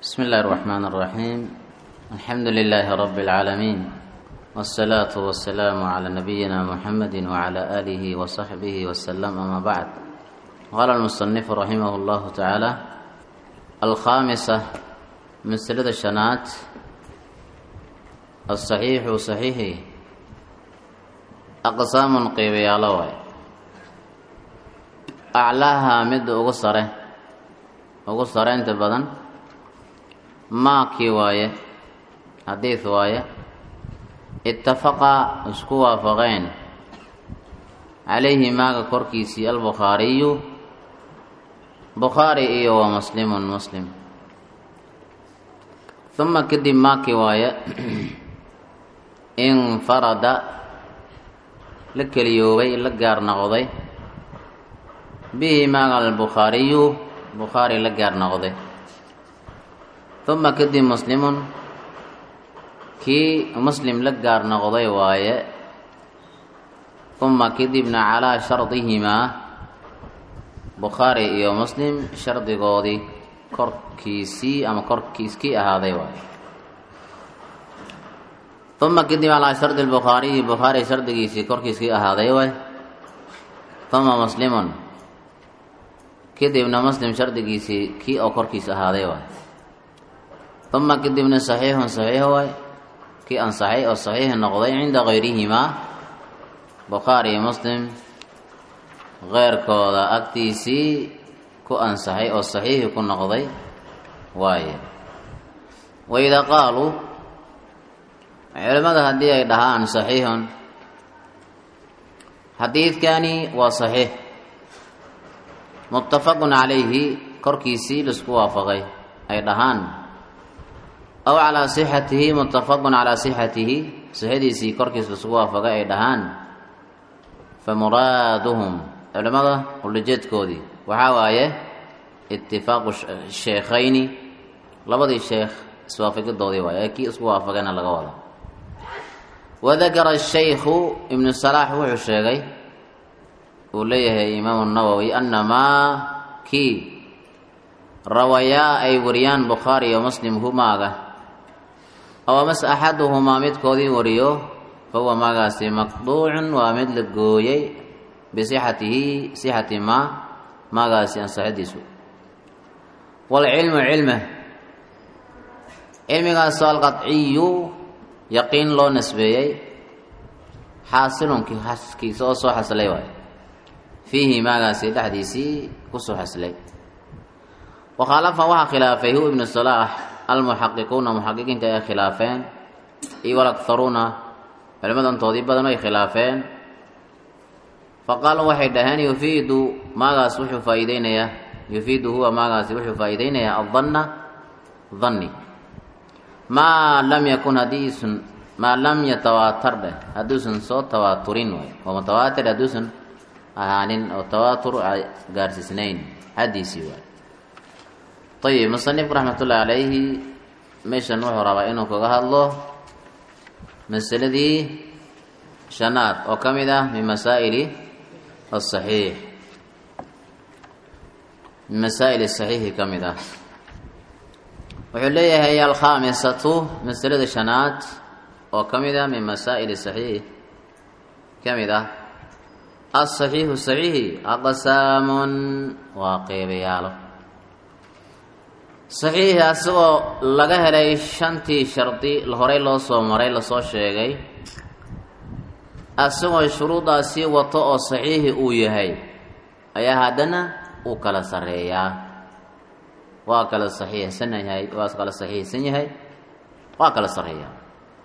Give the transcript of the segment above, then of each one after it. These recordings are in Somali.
بسم الله الرحمن الرحيم الحمد لله رب العالمين والصلاة والسلام على نبينا محمد وعلى آله وصحبه وسلم أما بعد قال المصنف رحمه الله تعالى الخامسة مسألة الشنات الصحيح صحيح أقسام قيبيا لوي أعلاها مد أغسره أغسره أنت بدن maakii waaye xadiid waaye ittafaqa isku waafaqeen calayhi maaga korkiisii albukhaariyu bukhaari iyo wa muslimun muslim uma kadib maakii waaye infarada la keliyoobay la gaar noqday bihi maaga albukhaariyu bukhaari la gaar noqday uma kadib muslimun kii muslim la gaar noqday waaye uma kadibna calaa shardihimaa bukhaari iyo muslim shardigoodii korkiisii ama korkiiskii ahaaday waaye uma kadib calaa shardi lbukhaariyi bukhaari shardigiisii korkiiskii ahaaday waay uma muslimun kadibna muslim shardigiisii kii oo korkiis ahaaday waay uma kadibna saxiixun saxiix waay kii ansaxay oo saxiix noqday cinda kayrihimaa bukhaari iyo muslim keyrkooda agtiisii ku ansaxay oo saxiixi ku noqday waaye waidaa qaaluu culimmada haddii ay dhahaan saxiixun xadiidkani waa saxiix muttafaqun calayhi korkiisii laisku waafaqay ay dhahaan aw calaa sixatihi muttafaqun calaa sixatihi sixadiisii korkiis lasugu waafaqay ay dhahaan fa muraaduhum culimmada ulajeedkoodii waxaa waaye itifaaqu sheekhayni labadii sheekh iswaafaqidoodii waaye ee kii isku waafaqayna laga wada wadakara shaykhu ibnu salaax wuxuu sheegay uu leeyahay imaamu nawowi annamaa kii rawayaa ay wariyaan bukhaari iyo muslim humaaga aw amase axaduhumaa midkoodii wariyo fahuwa maagaasi maqduucun waa mid la gooyey bisixatihi sixati maa maagaasi ansaxidiisu waalcilmu cilme cilmigaasoo alqadciyu yaqiin loo nisbeeyey xaasilunki kiisa oo soo xaslay waay fiihi maagaasi dhexdiisii kusoo xaslay wakhaalafa waxaa khilaafay hu ibnu salaax almuxaqiquuna muxaqiqiinta ay khilaafeen iyo walakharuuna culimmadantoodii badan ay khilaafeen fa qaaluu waxay dhaheen yufiidu maagaas wuxuu faa'iideynayaa yufiidu huwa maagaasi wuxuu faa'iideynayaa addanna danni maa lam yakun haddiisun maa lam yatawaatar dheh hadduusan soo tawaaturin way oo mutawaatir hadduusan ahaanin oo tawaatur gaarsiisnayn xaddiisii waay ayib musanifku raxmatullaahi calayhi meeshan wuxuu rabaa inuu kaga hadlo masaladii shanaad oo ka mid ah min masaa'ili asaxiix min masaa'il saxiixi ka mid ah wuxuu leeyahay alkhaamisatu masalada shanaad oo ka mid ah min masaa'ili saxiix ka mid ah asaxiixu saxiixi aqsaamun waa qeybayaalo saxiixi asagoo laga helay shantii shardi horey loo soo maray lasoo sheegay asagoo shuruudaasii wato oo saxiixi uu yahay ayaa haddana uu kala sarreeyaa waa kala saxiixsan yahay waa kala saxiixsan yahay waa kala sarreeyaa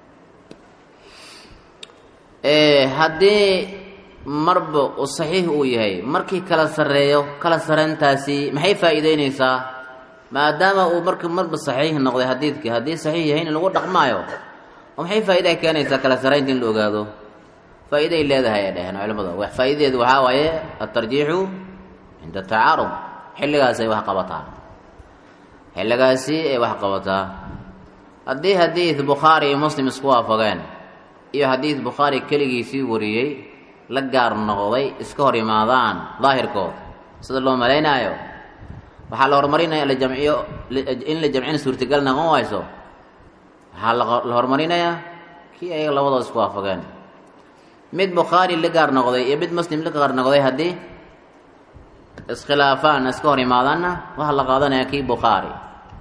haddii marba uu saxiix uu yahay markii kala sarreeyo kala sarreyntaasi maxay faa'iideyneysaa maadaama uu marka marba saxiix noqday xadiidkii haddii saxiix yahay in lagu dhaqmaayo oo maxay faa'iida keenaysaa kala saraynta in la ogaado faa'iiday leedahay ay dhaheen culimmada wax faa'idadeedu waxaa waaye altarjiixu cinda tacaarud xilligaas ay wax qabataa xilligaasi ay wax qabataa haddii xadiid bukhaari iyo muslim isku waafaqeen iyo xadiid bukhaari keligiisii wariyey la gaar noqday iska hor yimaadaan daahirkood sida loo malaynaayo waxaa la horumarinaya la jamciyo in la jamcina suurtagal noqon wayso waxaa la horumarinayaa kii ayaga labadooda isku waafaqeen mid bukhaari la gaar noqday iyo mid muslim la gaar noqday haddii iskhilaafaan iska hor imaadaanna waxaa la qaadanayaa kii bukhaari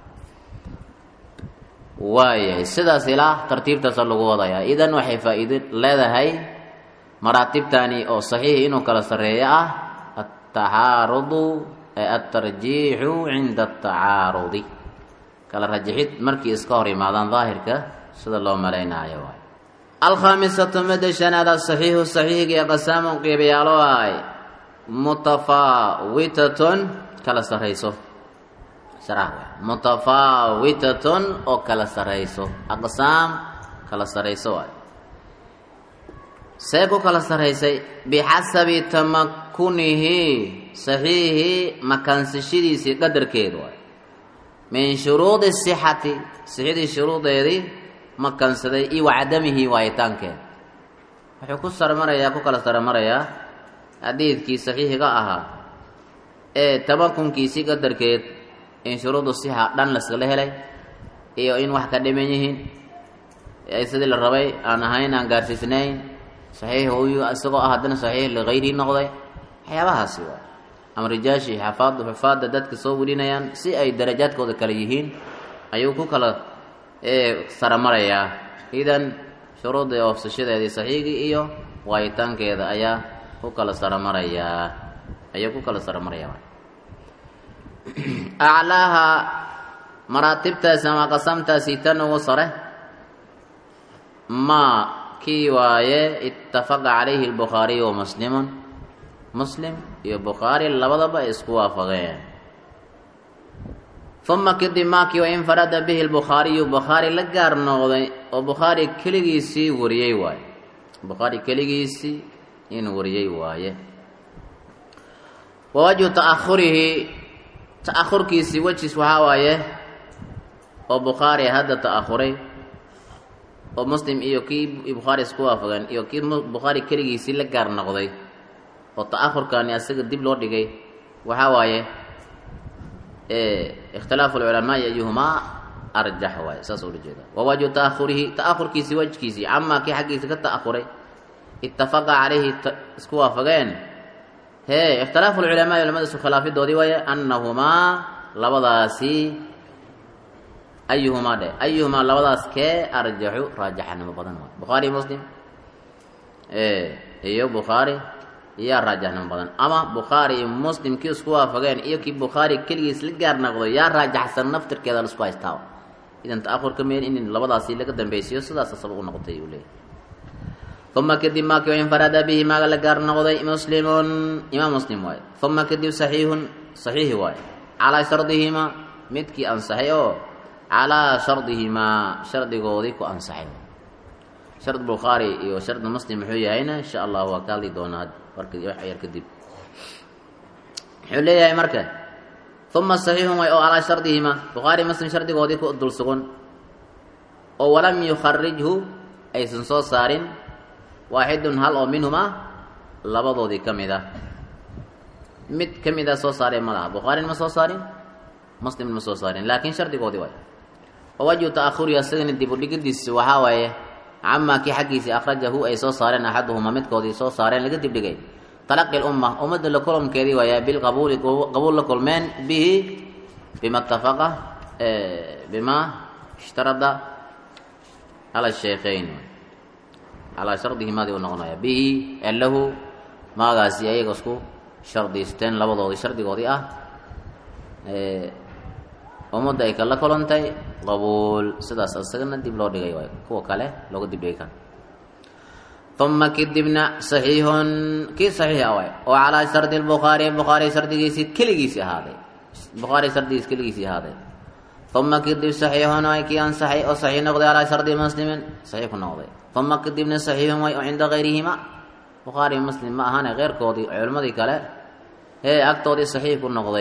waayahay sidaas ilaa tartiibtaasa lagu wadayaa idan waxay faa-iido leedahay maraatibtani oo saxiix inuu kala sarreeyo ah ataxaarudu altarjiixu cinda atacaarudi kala rajixid markii iska hor imaadaan daahirka sida loo malaynayo waay alkhaamisatu midda shanaad asaxiixu saxiixgii qasaamun qiibayaalo ay mutafaawitatun kala sarrayso mutafaawitatun oo kala sarrayso aqsaam kala sarrayso waay see ku kala sarraysay bixasabi tamakunihi saxiixi makaansashadiisii qadarkeedu waay min shuruudi sixati sixidii shuruudeedii makansaday iyo wacadamihi waayitaankeeda wuxuu ku sarmarayaa ku kala sarmarayaa xadiidkii saxiixiga ahaa ee tamakunkiisii qadarkeed in shuruudu sixa dhan laskala helay iyo in wax ka dhiman yihiin sidii la rabay aan ahayn aan gaarsiisnayn saxiix uyu isagoo ah haddana saxiix ligayrihi noqday waxyaabahaasi waa ama rijaashii xafaad xufaadda dadka soo welinayaan si ay darajaadkooda kale yihiin ayuu ku kala saramarayaa idan shuruudda oofsashadeedii saxiigii iyo waayitaankeeda ayaa ku kala saramarayaa ayuu ku kala saramarayaa aclaaha maraatibtaasi ama qasamtaasi tan ugu sare maa kii waaye ittafaqa calayhi albukhaariyu wa muslimun muslim iyo bukhaari labadaba ay isku waafaqeen uma kadib maakii wa infarada bihi lbukhaariyu bukhaari la gaar noqday oo bukhaari keligiisii wariyey waaye bukhaari keligiisii in wariyey waaye wa wajhu ta'ahurihi ta'ahurkiisii wejiis waxaa waaye oo bukhaari hadda ta'ahuray oo muslim iyo kii bukhaari isku waafaqeen iyo kii bukhaari keligiisii la gaar noqday oo ta'ahurkani asaga dib loo dhigay waxaa waaye ikhtilaafu lculamaai ayuhumaa arjax waaye saas ula jeeda wa wajhu ta'ahurihi ta'ahurkiisii wajkiisii camaa kii xaggiisa ka ta'ahuray ittafaqa calayhi isku waafaqeen hee ikhtilaafu lculamaai culamada isku khilaafidoodii waaye annahumaa labadaasi ayuhumaa dhe ayuhumaa labadaas kee arjaxu raajaxanimo badan waay bukhaari muslim iyo bukhaari yaa raajaxnimo badan ama bukhaari iyo muslim kii isku waafaqeen iyo kii bukhaari keligiis la gaar noqdo yaa raajaxsan naftirkeeda laisku haystaa idan ta'ahurka meen in labadaasi laga dambeysiyo sidaas asaba u noqotay uu leeyahy uma kadib maakii infarada bihi maaga la gaar noqday muslimun imaam muslim waaye uma kadib saxiixun saxiixi waaye calaa shardihimaa midkii ansaxay oo calaa shardihimaa shardigoodii ku ansaxay shard bukhaari iyo shard muslim muxuu yahayna insha allah waa ka hadli doonaa warka wax yar kadib muxuu leeyahay marka uma saxiixun way oo calaa shardihimaa bukhaari muslim shardigoodii ku dul sugan oo walam yukharijhu aysan soo saarin waaxidun hal oo minhumaa labadoodii ka mid ah mid ka mid a soo saareen ma laha bukhaarin ma soo saarin muslim ma soo saarin laakiin shardigoodii waay wawajhu ta'ahurihi asagana dib udhigidiisi waxaa waaye camaa kii xaggiisii akhrajahu ay soo saareen axaduhumaa midkoodii soo saareen laga dibdhigay talaqi lumma ummadda la kulankeedii waaya bilqabuuli qabuul la kulmeen bihi bima tafaqa bima ishtarada cala sheekhayn calaa shardihimaadii u noqonaya bihi lahu maagaasi ayaga isku shardiisteen labadoodii shardigoodii ah ummadda ay kala kulantay qabuul sidaas isagana dib loo dhigay waay kuwa kale looga dib dhigi kara uma kadibna saxiixun kii saxiix ah waay oo calaa shardi lbukhaari bukhaari shardigiisii keligiisii ahaaday bukhaari shardigiis keligiisii ahaaday uma kadib saxiixun way kii ansaxay oo saxiix noqday calaa shardi muslimin saxiix ku noqday uma kadibna saxiixun way oo cinda gayrihima bukhaari muslim ma ahaane keyrkoodii culimmadii kale ee agtoodii saxiix ku noqday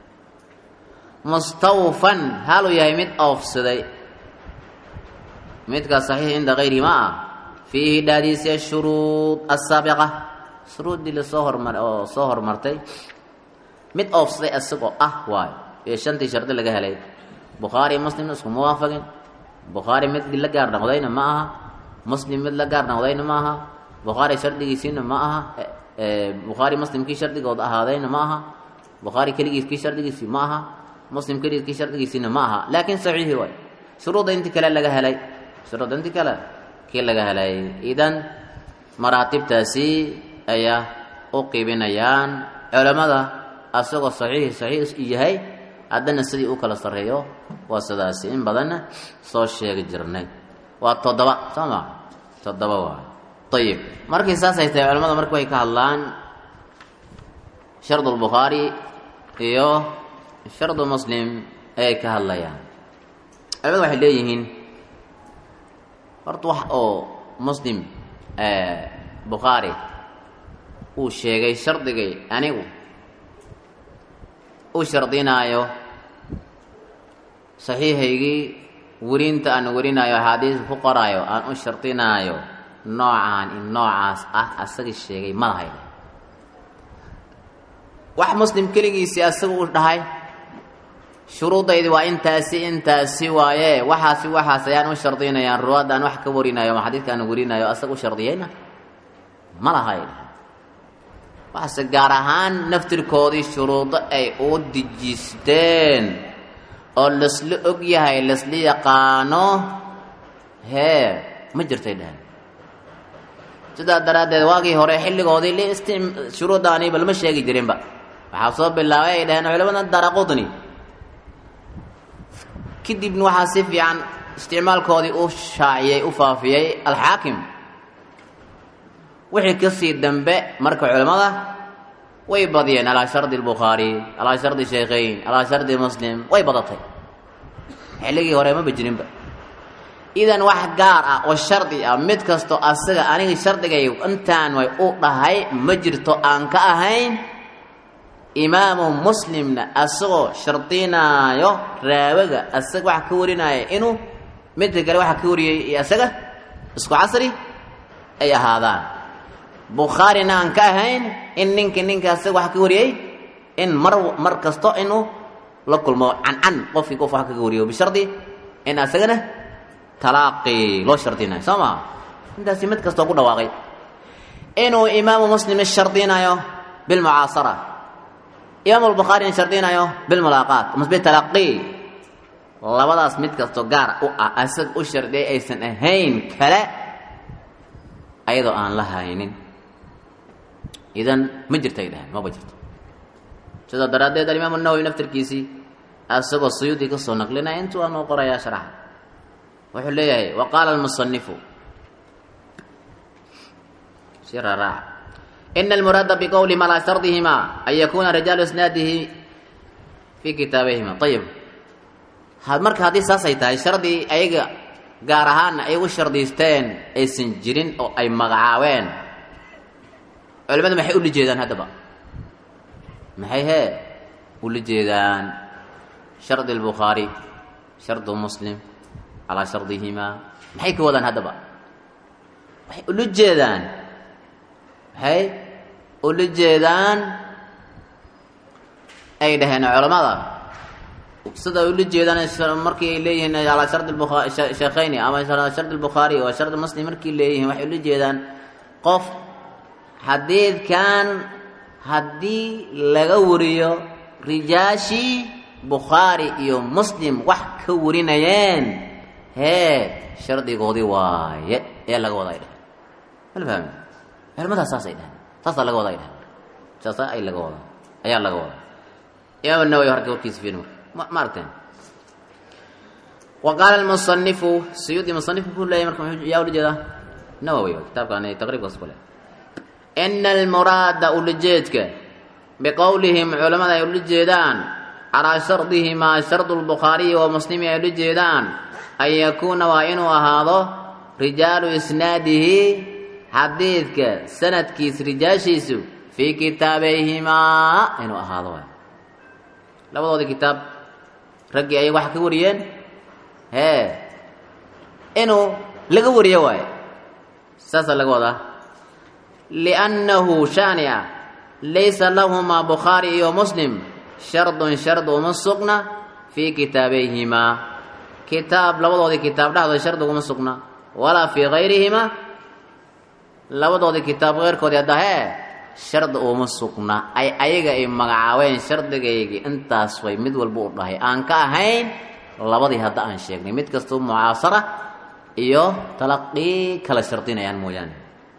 mustawfan haluu yahay mid oofsaday midkaa saxiix cinda gayrihima ah fiihi dhaadiisi ashuruud asaabiqa shuruuddii lasoo hormar oo soo hormartay mid oofsaday isagoo ah waayo iyo shantii shardi laga helay bukhaari muslimna iskuma waafaqin bukhaari mid la gaar noqdayna ma aha muslim mid la gaar noqdayna ma aha bukhaari shardigiisiina ma aha bukhaari muslimkii shardigood ahaadayna ma aha bukhaari keligiis kii shardigiisii ma aha muslim keligiis kii shardigiisiina ma aha laakiin saxiixi waay shuruudda intii kale laga helay shuruudda intii kale kii laga helay idan maraatibtaasi ayaa u qiibinayaan culammada asagoo saxiixi saxiix yahay haddana sidii u kala sarreeyo waa sidaasi in badanna soo sheegi jirnay waa toddoba soo ma toddoba waa ayib markii saasay tahay culamada marka way ka hadlaan shardu lbukhaari iyo shardu muslim ayay ka hadlayaan culamada waxay leeyihiin horta wax oo muslim bukhaari uu sheegay shardigay anigu u shardinaayo saxiixaygii werinta aan werinaayo axaadiis ku qoraayo aan u shardinaayo noocaan in noocaas ah asagii sheegay madahay wax muslim keligiisii asaga u dhahay shuruudaydi waa intaasi intaasi waaye waxaasi waxaas ayaan u shardinayaan ruwaadda aan wax ka warinayo ama xadiidka aan warinayo asaga u shardiyayna ma lahay waxaase gaar ahaan naftirkoodii shuruudo ay u dejisteen oo lasla og yahay lasla yaqaano hee ma jirtay dhehen sidaa daraaddeed waagii hore xilligoodii listi shuruuddaaniba lama sheegi jirinba waxaa soo bilaabay ay dhaheen culamada daraqudni kadibna waxaa si fiican isticmaalkoodii u shaaciyey u faafiyey alxaakim wixii kasii dambe marka culammada way badiyeen alaa shardi albukhaari alaa shardi shaykhayn alaa shardi muslim way badatay xilligii hore maba jirinba idan wax gaar ah oo shardi ah mid kasto asaga aniga shardigay intaan way u dhahay ma jirto aan ka ahayn imaamu muslimna asagoo shardinaayo raawaga asaga waxa ka warinaya inuu midka kale waxa ka wariyay iyo asaga isku casri ay ahaadaan bukhaarina aan ka ahayn in ninka ninka asaga waxa ka wariyey in mar mar kasto inuu la kulmo cancan qofkii qof wax kaga wariyo bishardi in asagana talaaqi loo shardinayo soo maa intaasi mid kastoo ku dhawaaqay inuu imaamu muslim shardinayo bilmucaasara imaamu albukhaarina shardinayo bilmulaaqaat mas bitalaqi labadaas mid kastoo gaar u ah asaga u shardiyay aysan ahayn kale ayadoo aan la haynin idan ma jirta ay dhaheen maba jirto sidaa daraaddeed alimaam nawowi naftarkiisii asagoo suyuudi ka soo naqlinaya intuu aanuu qorayaa sharaxa wuxuu leeyahay wa qaala almusanifu si raaraaca ina almuraada biqowlihim alaa shardihima an yakuuna rijaalu isnaadihi fii kitaabayhima ayib marka haddii saasay tahay shardi ayaga gaar ahaanna ay u shardiisteen aysan jirin oo ay magacaabeen culimadu maxay ula jeedaan haddaba maxay hee ula jeedaan shardi albukhaari shardu muslim calaa shardihimaa maxay ka wadaan haddaba waxay ula jeedaan maxay ula jeedaan ay dhaheen culammada sida ula jeedaan markii ay leeyihiin alaa shardi sheekhayni ama shardi albukhaari oo shardi muslim markii leeyihiin waxay ula jeedaan qof xadiidkan haddii laga wariyo rijaashii bukhaari iyo muslim wax ka warinayeen hee shardigoodii waaye ee laga wada ay dheheen mala fahmi culimadaas saasay dheheen saasaa laga wada ay dheheen saasa ay laga wada ayaa laga wada imaam nawawi harka warkiisa fiir marka ma aragteen wa qaala almusanifu suyuudi musanifku ku leeyahy marka yaa ula jeedaa nawowi kitaabkan taqriibkaas ku leh ina almuraada ulajeedka biqowlihim culamada ay ula jeedaan calaa shardihimaa shardu lbukhaariyi wa muslimi ay ula jeedaan an yakuuna waa inuu ahaado rijaalu isnaadihi xadiidka sanadkiis rijaashiisu fii kitaabayhimaa inuu ahaado waay labadoodii kitaab raggii ayay wax ka wariyeen hee inuu laga wariyo waaye saasaa laga wadaa liannahu shaani ah laysa lahumaa bukhaari iyo muslim shardun shard uma sugna fii kitaabayhimaa kitaab labadoodii kitaab dhexdooda shardi uguma sugna walaa fii gayrihimaa labadoodii kitaab keyrkoodii haddahee shardi uma sugna ay ayaga ay magacaabeen shardigaygii intaas way mid walba u dhahay aan ka ahayn labadii hadda aan sheegnay mid kastoo mucaasara iyo talaqii kala shardinayaan mooyaane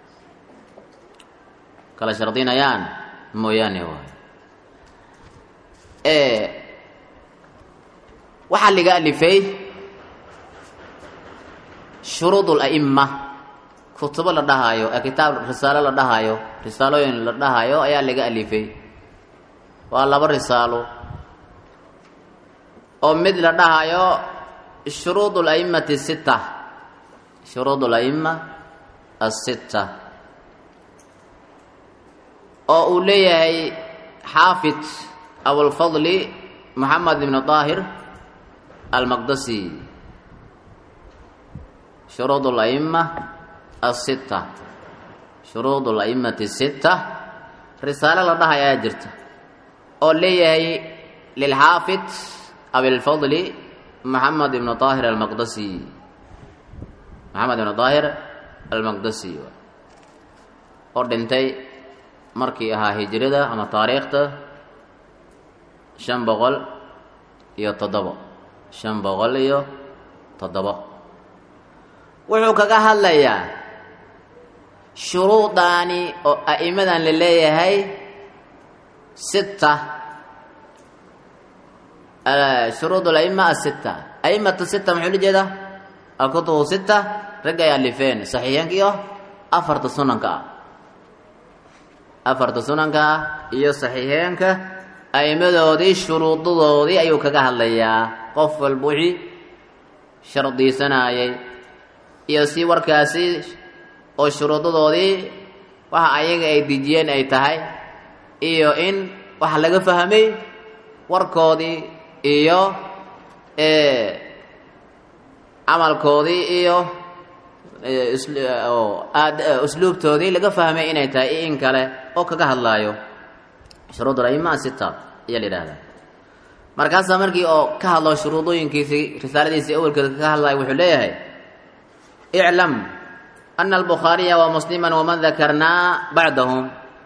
kala shardinayaan mooyaane waay waxaa laga alifay shuruud اla'ima kutubo la dhahaayo ee kitaab risaalo la dhahaayo risaalooyin la dhahaayo ayaa laga alifay waa laba risaalo oo mid la dhahayo shuruud اla'imati sita shuruud اla'ima asita oo uu leeyahay xaafid abulfadli moxamed ibn daahir almaqdasi shuruud اla'ima asita shuruud اla'imati sita risaalo la dhahay ayaa jirta oo leeyahay lilxaafid abilfadli moxamed ibn daahir almaqdasi moxamed ibn daahir almaqdasi oo dhintay markii ahaa hijrada ama taariikhta shan boqol iyo toddobo shan boqol iyo toddobo wuxuu kaga hadlayaa shuruudaani oo a'imadan la leeyahay sita shuruud ala'ima asita a'imatu sita muxuu la jeedaa alkutubu sita ragga ay alifeen saxiixeenka iyo afarta sunanka ah afarta sunanka ah iyo saxiixeenka a'imadoodii shuruudadoodii ayuu kaga hadlayaa qof walba wixii shardiisanayay iyo si warkaasi oo shuruudadoodii waxa ayaga ay dejiyeen ay tahay iyo in waxa laga fahmay warkoodii iyo camalkoodii iyo usluubtoodii laga fahmay inay tahay iyo in kale oo kaga hadlaayo shuruud al-aima sita ayaa la yidhahdaa markaasaa markii oo ka hadlo shuruudooyinkiisii risaaladiisii awelkeeda kaga hadlayo wuxuu leeyahay iclam ana albukhaariya wa muslima waman dakarnaa bacdahum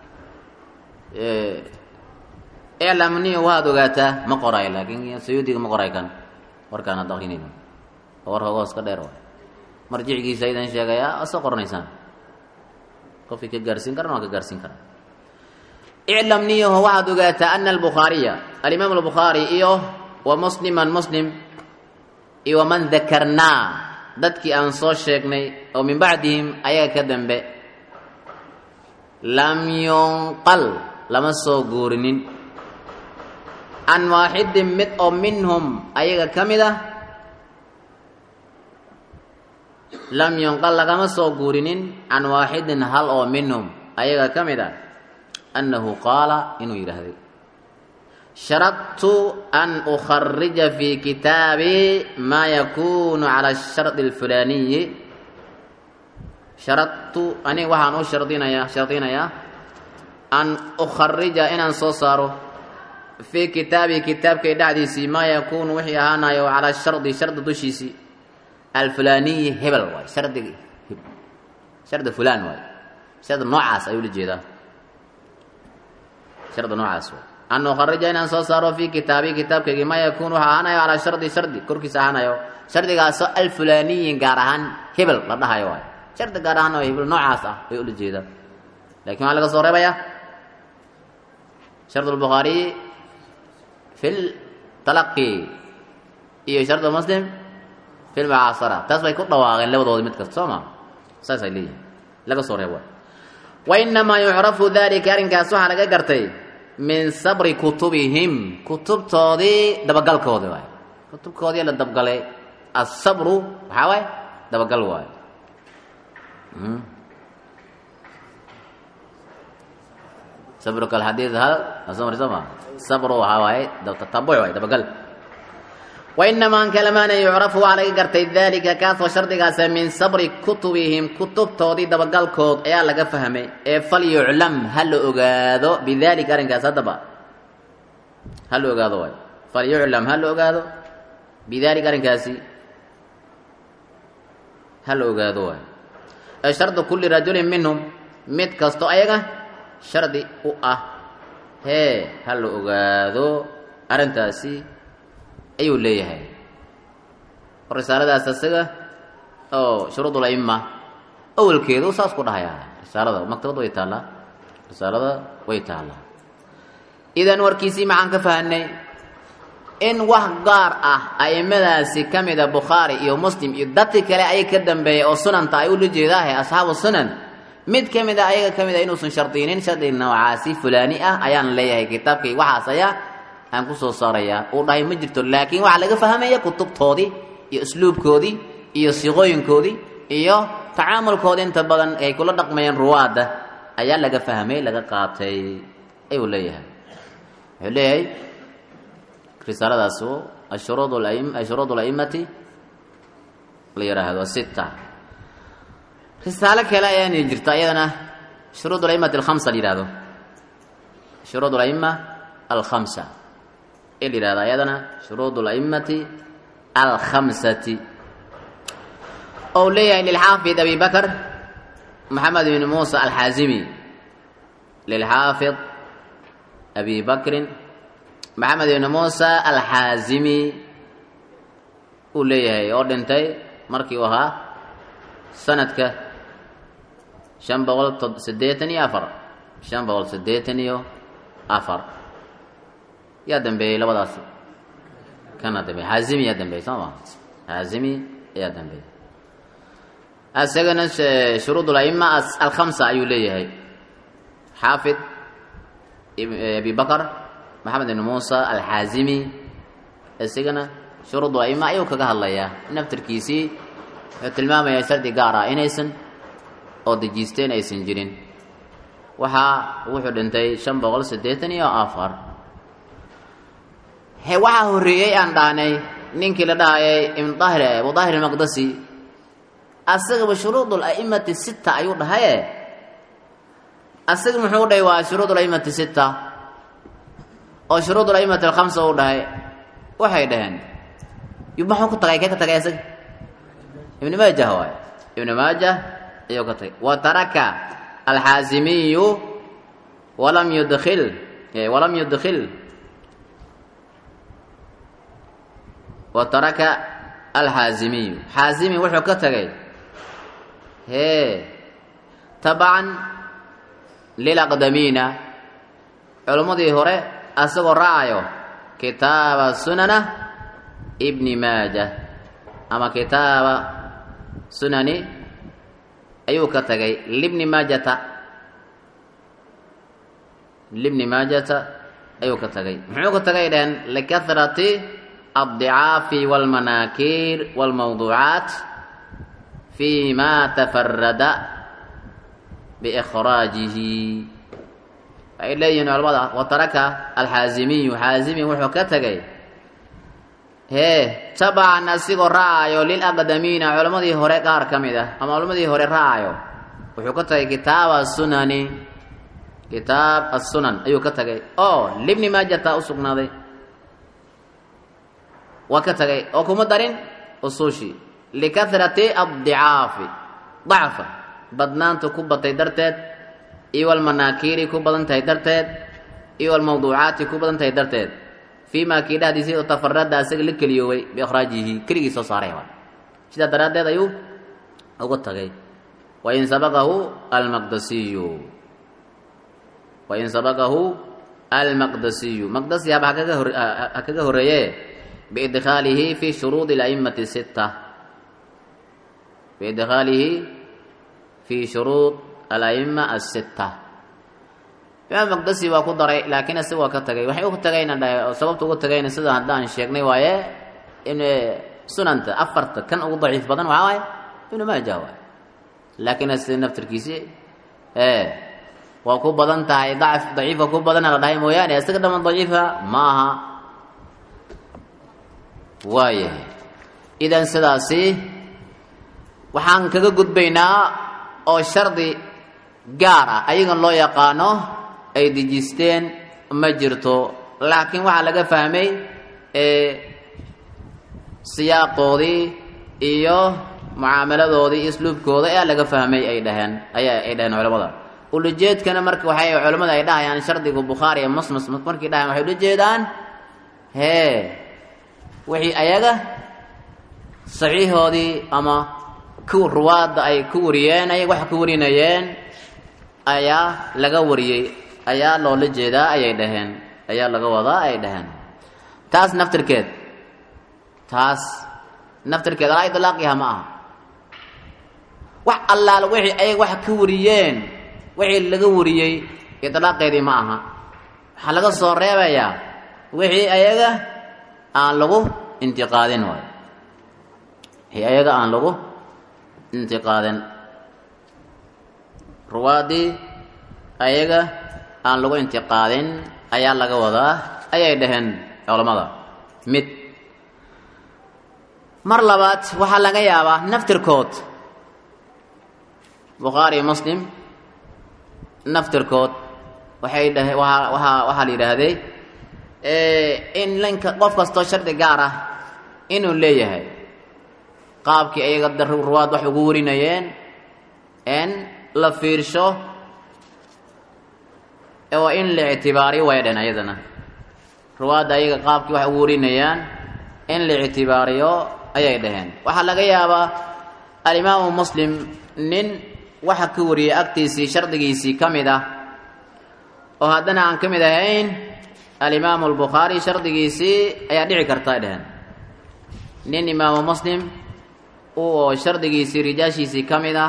iclam niyo waad ogaataa ma qoray laakiin sayuudiga ma qoray kan warkaan ad aqrinayno war hogoos ka dheer waay marjicigiisa idan sheegaya asa qoranaysaan qofkii ka gaarsiin karan waa ka gaarsiin karaa iclam niyaho waxaad ogaataa ana albukhaariya alimaam albukhaari iyo wa musliman muslim iyo waman dakarnaa dadkii aan soo sheegnay oo min bacdihim ayaga ka dambe lam yunqal lama soo guurinin can waaxidin mid oo minhum ayaga ka mid ah lam yunqal lagama soo guurinin can waaxidin hal oo minhum ayaga ka mid ah annahu qaala inuu yidhaahday sharadtu an ukharija fi kitaabi maa yakunu cala ashardi alfulaaniyi sharadtu aniga waxaan u shardinayaa shardinayaa an ukharija inaan soo saaro fii kitaabi kitaabkay dhexdiisii maa yakuunu wixii ahaanayo calaa shardi shardi dushiisii alfulaaniyi hebel waay shardig shardi fulaan waay shardi noocaas ayuu la jeedaa shardi noocaas waay an ukharija inaan soo saaro fii kitaabi kitaabkaygii maa yakuunu waxa ahaanayo calaa shardi shardi korkiisa ahaanayo shardigaasoo alfulaaniyin gaar ahaan hebel la dhahayo waay shardi gaar ahaan oo hebel noocaas ah ayuu ula jeedaa lakin waxaa laga soo reebayaa shard lbukhaariyi fi ltalaqi iyo shard muslim fi lmucaasara taas bay ku dhawaaqeen labadooda mid kasta soo ma saasay leeyihin laga soo reebo wainamaa yucrafu dalika arrinkaas waxaa laga gartay min sabri kutubihim kutubtoodii dabagalkoodi waay kutubkoodii la dabgalay asabru waxaa waay dabagal waayo sabruka alxadiid hal asoo mari soo ma sabru waxaa waaye tatabuc waay dabagal wainamaa kalamaana yucrafu waxaa laga gartay dalika kaasoo shardigaasa min sabri kutubihim kutubtoodii dabagalkood ayaa laga fahmay ee fal yuclam ha la ogaado bidalika arrinkaas haddaba ha la ogaado waay falyuclam ha la ogaado bidaalika arrinkaasi ha la ogaado waay ee shardu kulli rajulin minhum mid kasto ayaga shardi u ah hee ha la ogaado arrintaasi ayuu leeyahay risaaladaas isaga oo shuruudul aima awalkeedu saas ku dhahayaa risaalada maktabad way taallaa risaalada way taallaa idan warkiisii maxaan ka fahanay in wax gaar ah aimadaasi ka mida bukhaari iyo muslim iyo dadki kale ayag ka dambeeyay oo sunanta ay ula jeedaahe asxaabu sunan mid ka mid a ayaga ka mid a inuusan shardiynin shardi noocaasi fulaani ah ayaan leeyahay kitaabkay waxaas ayaa aan ku soo saarayaa uu dhahay ma jirto laakiin waxaa laga fahmaya kutubtoodii iyo usluubkoodii iyo siiqooyinkoodii iyo tacaamulkoodii inta badan ay kula dhaqmayeen ruwaadda ayaa laga fahmay laga qaatay ayuu leeyahay wuxuu leeyahay risaaladaas ashuruud aim ashuruud alaimati la yidhaahdo sita risaalo kale ayaana jirta iyadana shuruud alaimati alkhamsa la yidhahdo shuruud alaima alkhamsa ee la yidhahdo iyadana shuruud alaimati alkhamsati ou leeyahay lilxaafid abi bakr maxamed ibn muusa alxaazimi lilxaafid abi bakrin maxamed ibn muusa alxaazimi uu leeyahay oo dhintay markii uu ahaa sanadka shan boqol siddeetan iyo afar shan boqol siddeetan iyo afar yaa dambeeyey labadaasi kana dambeey xaazimi yaa dambeeyey soo ma xaazimi ayaa dambeeyey isagana shuruud alaima alkhamsa ayuu leeyahay xaafid abi bakr maxamed ibn muusa alxaazimi isagana shuruud alaima ayuu kaga hadlayaa naftarkiisii wuxuu tilmaamayaa shardi gaar ah inaysan oo dejiisteen aysan jirin waxaa wuxuu dhintay shan boqol siddeetan iyo afar he waxaa horreeyey aan dhahnay ninkii la dhahayay ibn daahir abu daahir almaqdasi asagaba shuruud alaimati sita ayuu dhahaye asaga muxuu dhahay waa shuruud alaimati sita oo shuruud alaimati alkhamsa uu dhahay waxay dhaheen maxuu ku tagay kee ka tagay asaga ibn maajah waay ibn maajah ayuu ka tagay wa taraka alxaazimiyu walam yudkil walam yudkil wa taraka alxaazimiyu xaazimi wuxuu ka tagay hee tabacan lilaqdamiina culimmadii hore asagoo raacayo kitaaba sunana ibni maaja ama kitaaba sunani ayuu ka tagay libni maajata libni maajata ayuu ka tagay muxuu ka tagay dhaheen likahrati addicaafi walmanaakiir walmawduucaat fi ma tafarada biikhraajihi waxay leeyihiin culamada wataraka alxaazimiyu xaazimi wuxuu ka tegay hee tabacan asigoo raacayo lilaqdamiina culammadii hore qaar ka mid ah ama culammadii hore raacayo wuxuu ka tagay kitaaba sunani kitaab assunan ayuu ka tagay oo libni maajata u sugnaaday waa ka tagay oo kuma darin usuushi likahrati addicaafi dacfa badnaanta ku batay darteed iyo walmanaakiiri ku badan tahay darteed iyo walmawduucaati ku badan tahay darteed fii maa kii dhahdiisii oo tafarada asaga la keliyoobay biikhraajihi keligii soo saaray sidaa daraaddeed ayuu ugu tagay wain sabaqahu almaqdasiyu wain sabaqahu almaqdasiyu maqdasi haba hakaga hor ha kaga horeeye biidkhaalihi fi shuruudi alaimati sitta biidkhaalihi fi shuruud alaima asitta imaam maqdasi waa ku daray laakiin isaga waa ka tagay waxay u tagayna sababta ugu tagayna sida haddaan sheegnay waaye in sunanta afarta kan ugu daciif badan waxaa waaye ibnu maaja waay laakiin sida naftarkiisi waa ku badan tahay dacf daciifa ku badana la dhahay mooyaane isaga dhaman daciifa ma aha waayahay idan sidaasi waxaan kaga gudbaynaa oo shardi gaar ah ayagan loo yaqaano ay dejisteen ma jirto laakiin waxaa laga fahmay siyaaqoodii iyo mucaamaladoodii iyo isluubkooda ayaa laga fahmay ay dhaheen ayaa ay dhaheen culamada ulajeedkana marka waxay culamada ay dhahayaan shardiga bukhaari ee musmus markay dhahayan waxay ula jeedaan hee wixii ayaga saxiixoodii ama ku ruwaadda ay ku wariyeen ay wax ku warinayeen ayaa laga wariyey ayaa loola jeedaa ayay dhaheen ayaa laga wadaa ay dhaheen taas naftirkeed taas naftirkeed alaa idlaaqiha ma aha wax allaala wixii ayaga wax ka wariyeen wixii laga wariyey idlaaqeedii ma aha waxaa laga soo reebayaa wixii ayaga aan lagu intiqaadin waayo wixii ayaga aan lagu intiqaadin ruwaadii ayaga aan lagu intiqaadin ayaa laga wadaa ayay dhaheen culammada mid mar labaad waxaa laga yaabaa naftirkood bukhaari muslim naftirkood waxay dhahe waaa waaa waxaa la yidhaahday in linka qof kastoo shardi gaar ah inuu leeyahay qaabkii ayaga ruwaad wax ugu warinayeen in la fiirsho oo in la ictibaariyo way dhen ayadana ruwaadda ayaga qaabkii wax ugu warinayaan in la ictibaariyo ayay dhaheen waxaa laga yaabaa alimaamu muslim nin waxa ka wariyay agtiisii shardigiisii ka mid ah oo haddana aan ka mid ahayn alimaamu albukhaari shardigiisii ayaa dhici karta ay dhaheen nin imaamu muslim oo shardigiisii rijaashiisii ka mid ah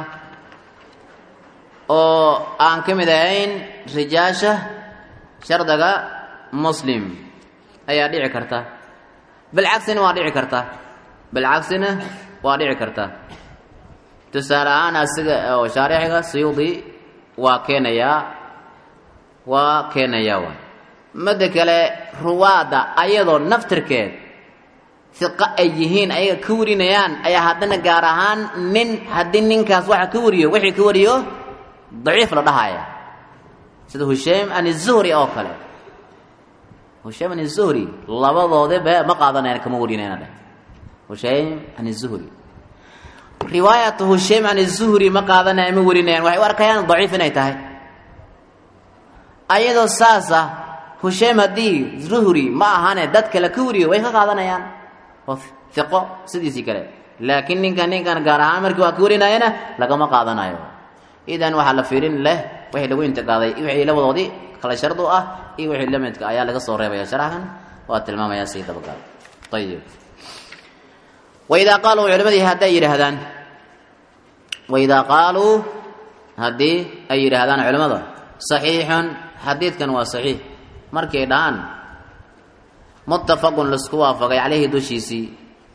oo aan ka mid ahayn rijaasha shardiga muslim ayaa dhici karta bilcagsina waa dhici karta bilcagsina waa dhici karta tusaale ahaan asiga oo shaarixiga siyuudi waa keenayaa waa keenayaa waay midda kale ruwaadda ayadoo naftirkeed hiqo ay yihiin ayaga ka warinayaan ayaa haddana gaar ahaan nin haddii ninkaas waxa ka wariyo wixii ka wariyo daciif la dhahaya sida hushaym an zuhri oo kale hushaym an zuhri labadoodaba ma qaadanayaan kama warinayna dheh hushaym an zuhri riwaayatu hushaym an zuhri ma qaadanaya ma warinayaan waxay u arkayaan daciif inay tahay ayadoo saasa hushaym haddii zuhri ma ahane dad kale ka wariyo way ka qaadanayaan oo hiqo sidiisii kale laakiin ninkan ninkan gaar ahaan markii waa ka warinayana lagama qaadanayo idan waxaa la fiirin leh wixii lagu intiqaaday wixii labadoodii kala shardu ah iyo wixii lamidka ayaa laga soo reebaya sharaxan waa tilmaamayaa sii dabagaal ayib waidaa qaaluu culimadii hadday yidhaahdaan waidaa qaaluu haddii ay yidhaahdaan culimmada saxiixun xadiidkan waa saxiix markii ay dhahaan muttafaqun laisku waafaqay caleyhi dushiisii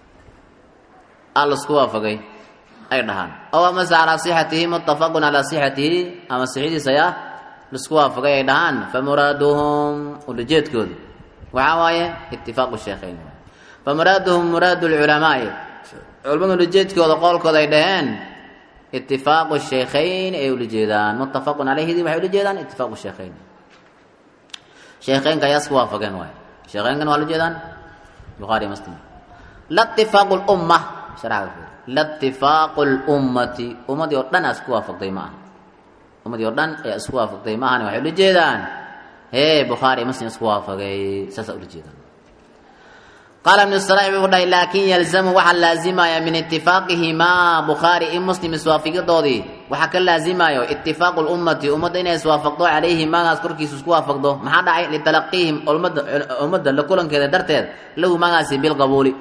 a laisku waafaqay ay dhahaan ow amase calaa sixatihi muttafaqun calaa sixatihi ama sixidiisa ayaa laisku waafaqay ay dhahaan famuraaduhum ulajeedkoodu waxaa waaye itifaaqu sheekhayn famuraaduhum muraadu lculamaai culimmadu ulajeedkooda qoolkooda ay dhaheen itifaaqu sheekhayn ay ula jeedaan muttafaqun caleyhidii waxay ula jeedaan itifaaqu sheekhayn sheekheynka ayaa isku waafaqeen waay sheekheynkan waa la jeedaan bukhaari muslim la itifaaqu lumma sharxaga la itifaaqu lummati ummadii oo dhan aa isku waafaqday ma aha ummadii oo dhan ayaa isku waafaqday ma ahani waxay ula jeedaan hee bukhaari muslim isku waafaqay saasaa ula jeedaan qaala ibnu salaax wuxuu dhahay laakin yalzamu waxaa laazimaya min itifaqihimaa bukhaari i muslim iswaafiqidoodii waxaa ka laazimayo itifaaqu lummati ummadda inay iswaafaqdo calayhi maagaas korkiisa isku waafaqdo maxaa dhacay litalaqiihim ummadda ummadda la kulankeeda darteed lahu maagaasi bilqabuuli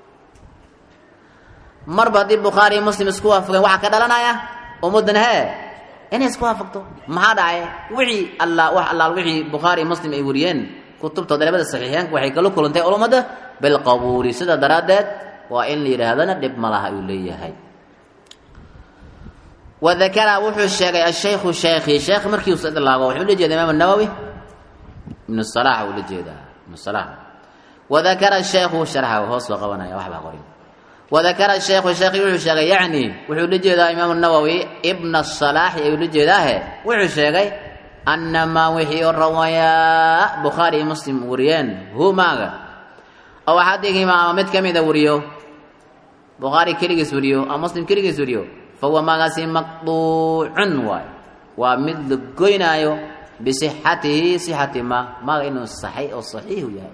marba haddii bukhaari i muslim isku waafaqeen waxaa ka dhalanaya ummaddan hee inay isku waafaqdo maxaa dhacay wixii alla wax allaal wixii bukhaari i muslim ay wariyeen kutubtooda labada saxiixeenka waxay kala kulantay ulummadda bilqabuuli sida daraaddeed waa in la yidhaahdana dhib ma laha uu leeyahay wadakara wuxuu sheegay ashaykhu sheekhi sheekh markii uu idlaago wuxuu la jeeda imaam nawowi ibnu salax uu la jeedaa ibnu salax wadakara shaykhu sharxa hoos baa qabanaya waxbaa qorin wadakara shaykhu sheekhi wuxuu sheegay yacni wuxuu la jeedaa imaam nawowi ibna salaaxi ayuu la jeedaahe wuxuu sheegay annamaa wixii oo rawayaa bukhaari iyo muslim wariyeen hu maaga oo axadihimaa ama mid ka mida wariyo bukhaari keligiis wariyo ama muslim keligiis wariyo fa huwa maagaasi maqduucun waay waa mid la goynaayo bisixatihi sixati ma maaga inuu saxay oo saxiixu yahay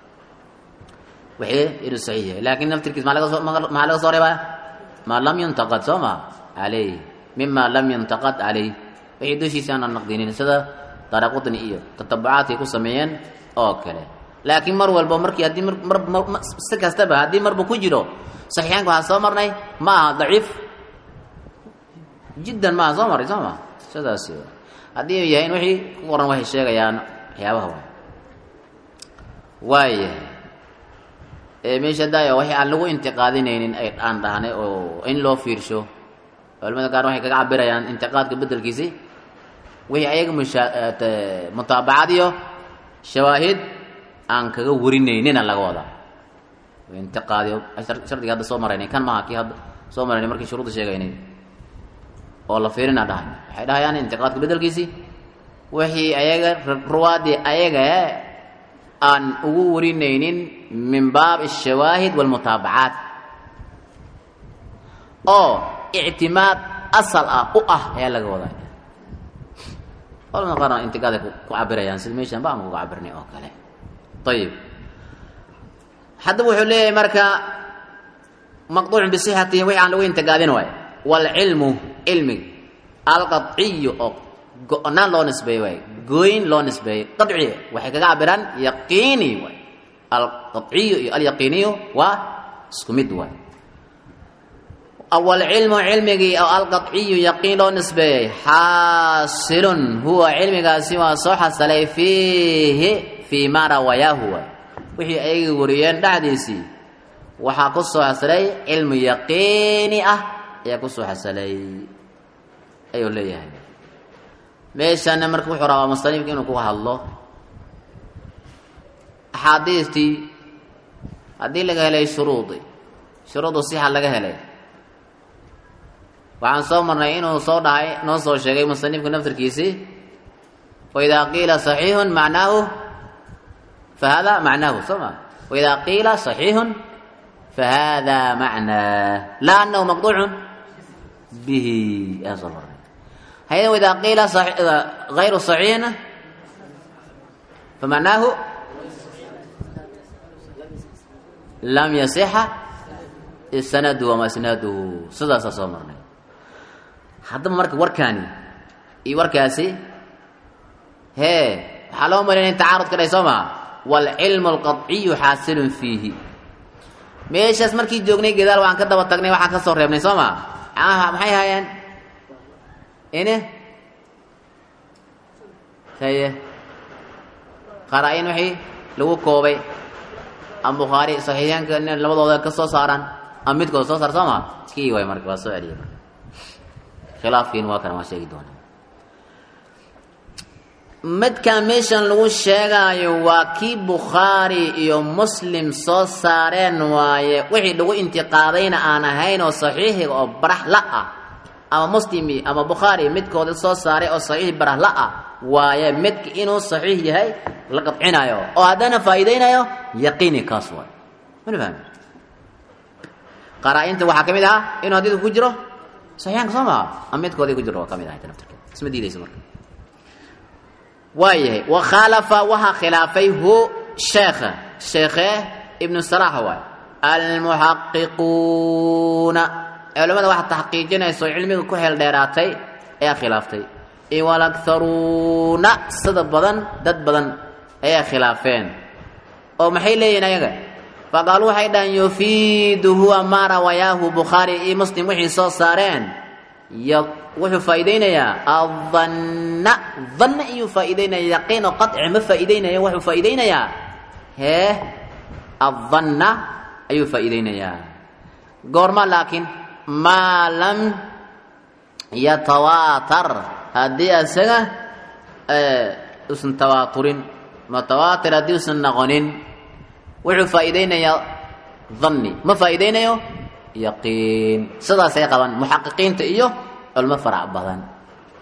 wixii inuu saxiix yahay laakiin naftirkiis maa laga soo maxaa laga soo reebaa maa lam yuntaqad soo ma calayh mima lam yuntaqad calayh wixii dushiisa aanan naqdinin sida daraqutni iyo tatabucaadkay ku sameeyeen oo kale laakiin mar walba markii haddii mar mar si kastaba haddii marba ku jiro saxiixaanka waxaa soo marnay ma aha daciif jiddan maaha soo maray soo ma sidaas haddii ay yahayn wixii ku qoran waxay sheegayaan waxyaabaha waay waayahay meesha daaya waxay aan lagu intiqaadinaynin ay aan dhahnay oo in loo fiirsho culamada qaar waxay kaga cabirayaan intiqaadka bedelkiisi wixii ayaga mutaabacad iyo shawaahid aan kaga warinaynina laga wadaa intiqaadiyo shardiga hadda soo maraynay kan maaha kii hadda soo maraynay markii shuruudda sheegaynay oo la fiirina dhahay waxay dhahayaan intiqaadka bedelkiisi wixii ayaga ruwaadii ayaga aan ugu warinaynin min baab الshawaahid wاlmutaabacaat oo ictimaad asal ah u ah ayaa laga wadaa culamada qaarna intiqaaday ku cabirayaan sida meeshan ba ama kuga cabirnay oo kale ayib haddaba wuxuu leeyahay marka maqduucun bisixatihi wixii aan lagu intiqaadin waay wاlcilmu cilmig alqaciyu oo go-naan loo nisbeeyey waay gooyn loo nisbeeyey qaci waxay kaga cabiraan yaqiini waay alqaciyu iyo alyaqiiniyu waa isku mid waay awalcilmu cilmigii oo alqaciyu yaqiin loo nisbeeyey xaasilun huwa cilmigaasi waa soo xasalay fiihi fii ma rawayaahu waay wixii ayaga wariyeen dhexdiisii waxaa ku soo xasalay cilmu yaqiini ah ayaa ku soo xasalay ayuu leeyahay meeshana marka wuxuu rabaa musanifka inuu kuga hadlo axaadiistii haddii laga helay shuruudi shuruudu sixa laga helay waxaan soo marnay inuu soo dhahay noo soo sheegay musanifka naftirkiisii waidaa qiila صaxiixun macnaahu fahada macnaahu soo ma waidaa qiila صaxiixun fahada macnaa laa anahu maqduucun bihi ayaan soo marnay hayda waidaa qiila غayru صaxiixna famacnaahu lam yasixa isnadu wama isnaaduhu sidaasaa soo marnay haddaba marka warkaani iyo warkaasi hee waxaa loo malaya in tacaarud ka dhahay soo maha waalcilmu alqaciyu xaasilun fiihi meeshaas markii joognay gadaal waxaan ka daba tagnay waxaan ka soo reebnay soo maa maxay haayeen ine haye qaraa-in wixii lagu koobay ama bukhaari saxiixyaanka in labadooda ka soo saaraan ama midkooda soo saar soo maa kii waay marka waa soo celiyay marka khilaafkiin waa kana waan sheegi doonaa midkan meeshan lagu sheegaayo waa kii bukhaari iyo muslim soo saareen waaye wixii lagu intiqaadayna aan ahayn oo saxiixiga oo barax la ah ama muslimi ama bukhaari midkooda soo saaray oo saxiix barax la ah waaye midka inuu saxiix yahay la qadcinayo oo haddana faa'iidaynayo yaqiini kaas waay mana fahmi qaraa-inta waxaa ka mid ahaa inuu hadiidku ku jiro saxiixaanka soo maha ama midkoodii ku jiro waa ka mid ahay naftirkeed isma diidayso marka waayahay wakhaalafa waxaa khilaafay hu sheekha sheekhe ibnu salaax waay almuxaqiquuna culamada waxa taxqiijinayso cilmiga ku xeel dheeraatay ayaa khilaaftay iwalakharuuna sida badan dad badan ayaa khilaafeen oo maxay leeyihin ayaga faqaaluu waxay dhahaan yufiidu huwa maa rawayaahu bukhaari iyo muslim wixii soo saareen wuxuu faa'iidaynayaa adanna danna iyuu faa'iidaynaya yaqiin oo qaci ma faa'iidaynaya wuxuu faa'iidaynayaa hee adanna ayuu faa'iidaynayaa goorma laakiin maa lam yatawaatar haddii isaga usan tawaaturin mutawaatir haddii usan noqonin wuxuu faa'iidaynayaa danni ma faa'iidaynayo yaqiin sidaasay qabaan muxaqiqiinta iyo culmo farac badan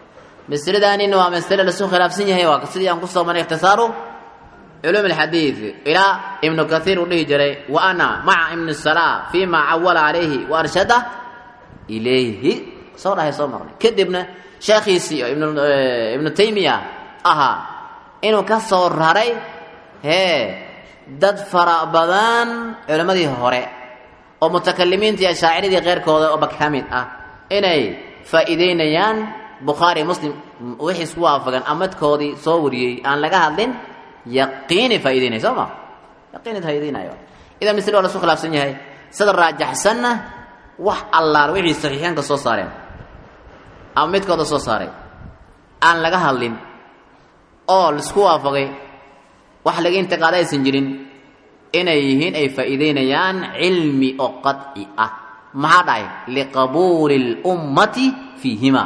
masaladaanina waa masale lasu khilaafsan yahay waa sidii aan kusoo maray ikhtisaaru culuum alxadiid ilaa ibnu kathiir uu dhihi jiray wa ana maca ibni salaa fima cawala calayhi wa arshada ilayhi soo dhahay soo marnay kadibna sheekhiisii oo ibnu taymiya ahaa inuu ka soo raray hee dad fara badan culimmadii hore oo mutakalimiinta iyo ashaaciradii keyrkooda oo bak ka mid ah inay faa'iideynayaan bukhaari muslim wixii isku waafagan amadkoodii soo wariyey aan laga hadlin yaqiini faa'ideynaya soo ma yaqiini faa'iideynayo idan misle waa lasu khilaafsan yahay sida raajaxsanna wax allaal wixii saxiixeenka soo saareen ama midkooda soo saaray aan laga hadlin oo laisku waafaqay wax laga intiqaada aysan jirin inay yihiin ay faa'iideynayaan cilmi oo qadci ah maxaa dhahay liqabuuli اlummati fiihima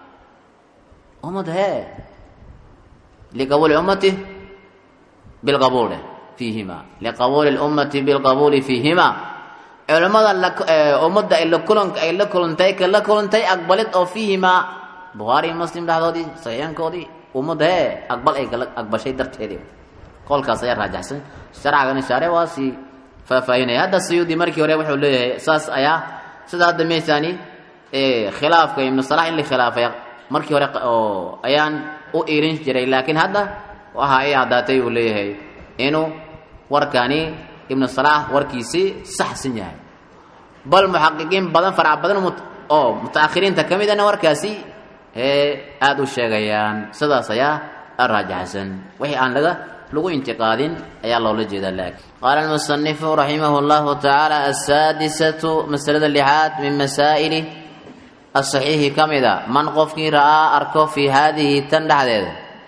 ummad hee liqabuuli ummati bilqabuule fiihima liqabuuli اlummati bilqabuuli fiihima culimmada ummadda ay la kulan ay la kulantay ka la kulantay aqbalid oo fiihimaa bukhaari muslim dhexdoodii saxiixankoodii ummadda hee aqbal ay kala aqbashay darteedii qolkaas ayaa raajaxsan sharcagana shaare waa sii faahfaahinaya hadda siyuudi markii hore wuxuu leeyahay saas ayaa sida hadda meeshaani khilaafka ibnu salax in la khilaafay markii hore oo ayaan u irin jiray laakiin hadda waxa ay caddaatay uu leeyahay inuu warkani ibnu salax warkiisii saxsan yahay bal muxaqiqiin badan farac badan oo mutaakhiriinta ka midana warkaasi ee aada u sheegayaan sidaas ayaa raajaxsan wixii aan laga lagu intiqaadin ayaa loola jeedaa laakiin qaala almusanifu raximah llahu tacaala asaadisatu masalada lixaad min masaa'ili asaxiixi ka mida man qofkii ra'aa arko fii haadihi tan dhexdeeda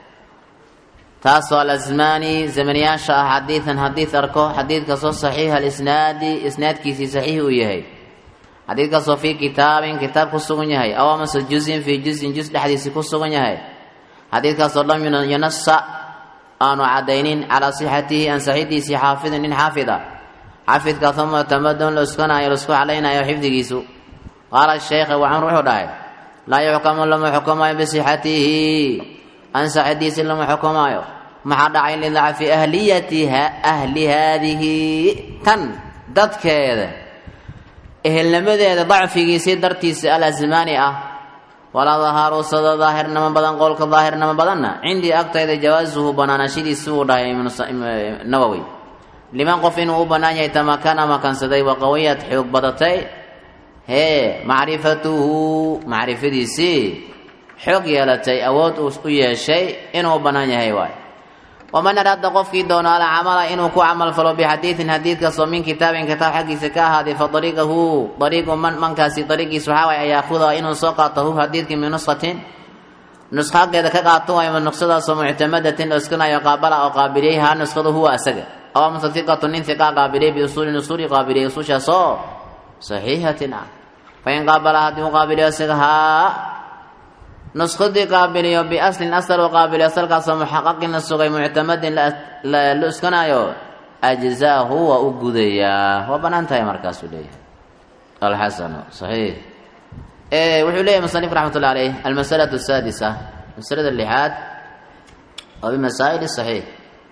taasoo alasmaani zamaniyaasha ah xadiidan xadiid arko xadiidkaasoo saxiixa alisnaadi isnaadkiisii saxiix uu yahay xadiidkaasoo fii kitaabin kitaab ku sugan yahay aw amase juzin fii juzin juz dhexdiisii ku sugan yahay xadiidkaasoo lam yunasa aanu caddaynin calaa sixatihi ansaxidiisii xaafidin nin xaafida xaafidkaasoo muctamadun laskanayo lasku calaynayo xifdigiisu qaala sheekha waxaan wuxuu dhahay laa yuxkamu lama xukumaayo bisixatihi ansaxidiisii lama xukumaayo maxaa dhacay lidacfi ahliyatiha ahli haadihi tan dadkeeda ehelnimadeeda dacfigiisii dartiisa alasmaani ah walaa dahaaru sada daahirnimo badan qowlka daahirnimo badanna cindii agtayda jawaasuhu banaanashadiisi uu dhahay nawowi liman qof inuu u bannaan yahay tamakana makansaday waqawiyad xoog badatay hee macrifatuhu macrifadiisii xoog yeelatay awood uu u yeeshay inuu bannaan yahay waay waman araada qofkii doono alcamala inuu ku camal falo bixadiidin xadiidkaasoo min kitaabin kitaab xaggiisa ka ahaaday fa ariiqahu ariiqu man mankaasi ariiqiis waxaa waay an yaakuda inuu soo qaato hu xadiidkii min nushatin nushageeda ka qaato waay nuskadaasoo muctamadatin oo iskanayo qaabala oo qaabiliyey haa nuskhadu huwa asaga aw amase iqatu nin iqaa qaabiliyey biusuulin usuuli qaabiliyey usuushaasoo saxiixatin ah fain qaabala haddii u qaabiliyo isaga haa nuskadii qaabiliyo biaslin asal u qaabiliyo asalkaasoo muxaqaqin la sugay muctamadin la iskanaayo ajzaahu waa u gudayaa waa banaan tahay markaasuu leeyahay alxasanu saxiix wuxuu leeyahay musanif raxmat ullah aleyh almasalatu asaadisa masalada lixaad oo bimasaa'il saxiix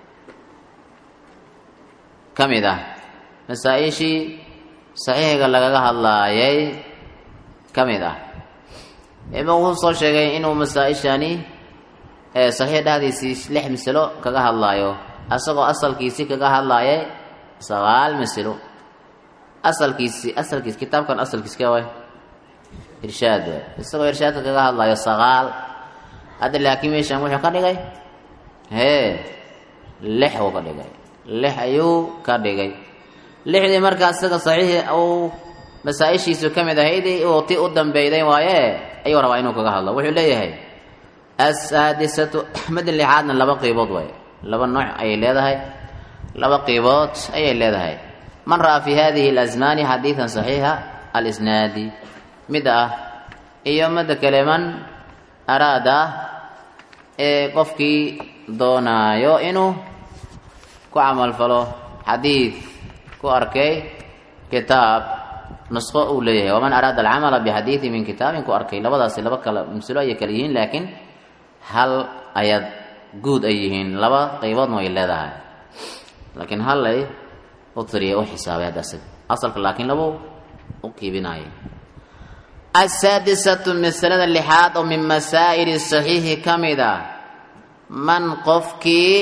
ka mid ah masaa-ishii saxiixiga lagaga hadlaayay ka mid ah ima wuxuu soo sheegay inuu masaa-ishani saxiix dhexdiisii lix masalo kaga hadlaayo asagoo asalkiisii kaga hadlaayay sagaal masalo asalkiisi asalkiis kitaabkan asalkiis ka way irshaad waay isagoo irshaadka kaga hadlaayo sagaal hadda laakiin meeshan wuxuu ka dhigay hee lix uu ka dhigay lix ayuu ka dhigay lixdii markaa isaga saxiixi uu masaa-ishiisu ka mid ahayd uu ti u dambeyday waaye ayuu rabaa inuu kaga hadlo wuxuu leeyahay asaadisatu madin lixaadna laba qiibood waay laba nooc ayay leedahay laba qiibood ayay leedahay man ra'aa fi hadihi alasmaani xadiidan saxiixa alisnaadi mid ah iyo midda kale man araada ee qofkii doonaayo inuu ku camalfalo xadiid ku arkay kitaab nusqo uu leeyahay waman araada alcamala bixadiidi min kitaabin ku arkay labadaasi laba kala masalo ayay kala yihiin laakiin hal ayaad guud ay yihiin laba qayboodna way leedahay laakiin hal ay u tiriya u xisaabay hadda asaga asalka laakiin labo u qiibinaya asaadisatu masalada lixaad oo min masaa'ili saxiixi ka mid a man qofkii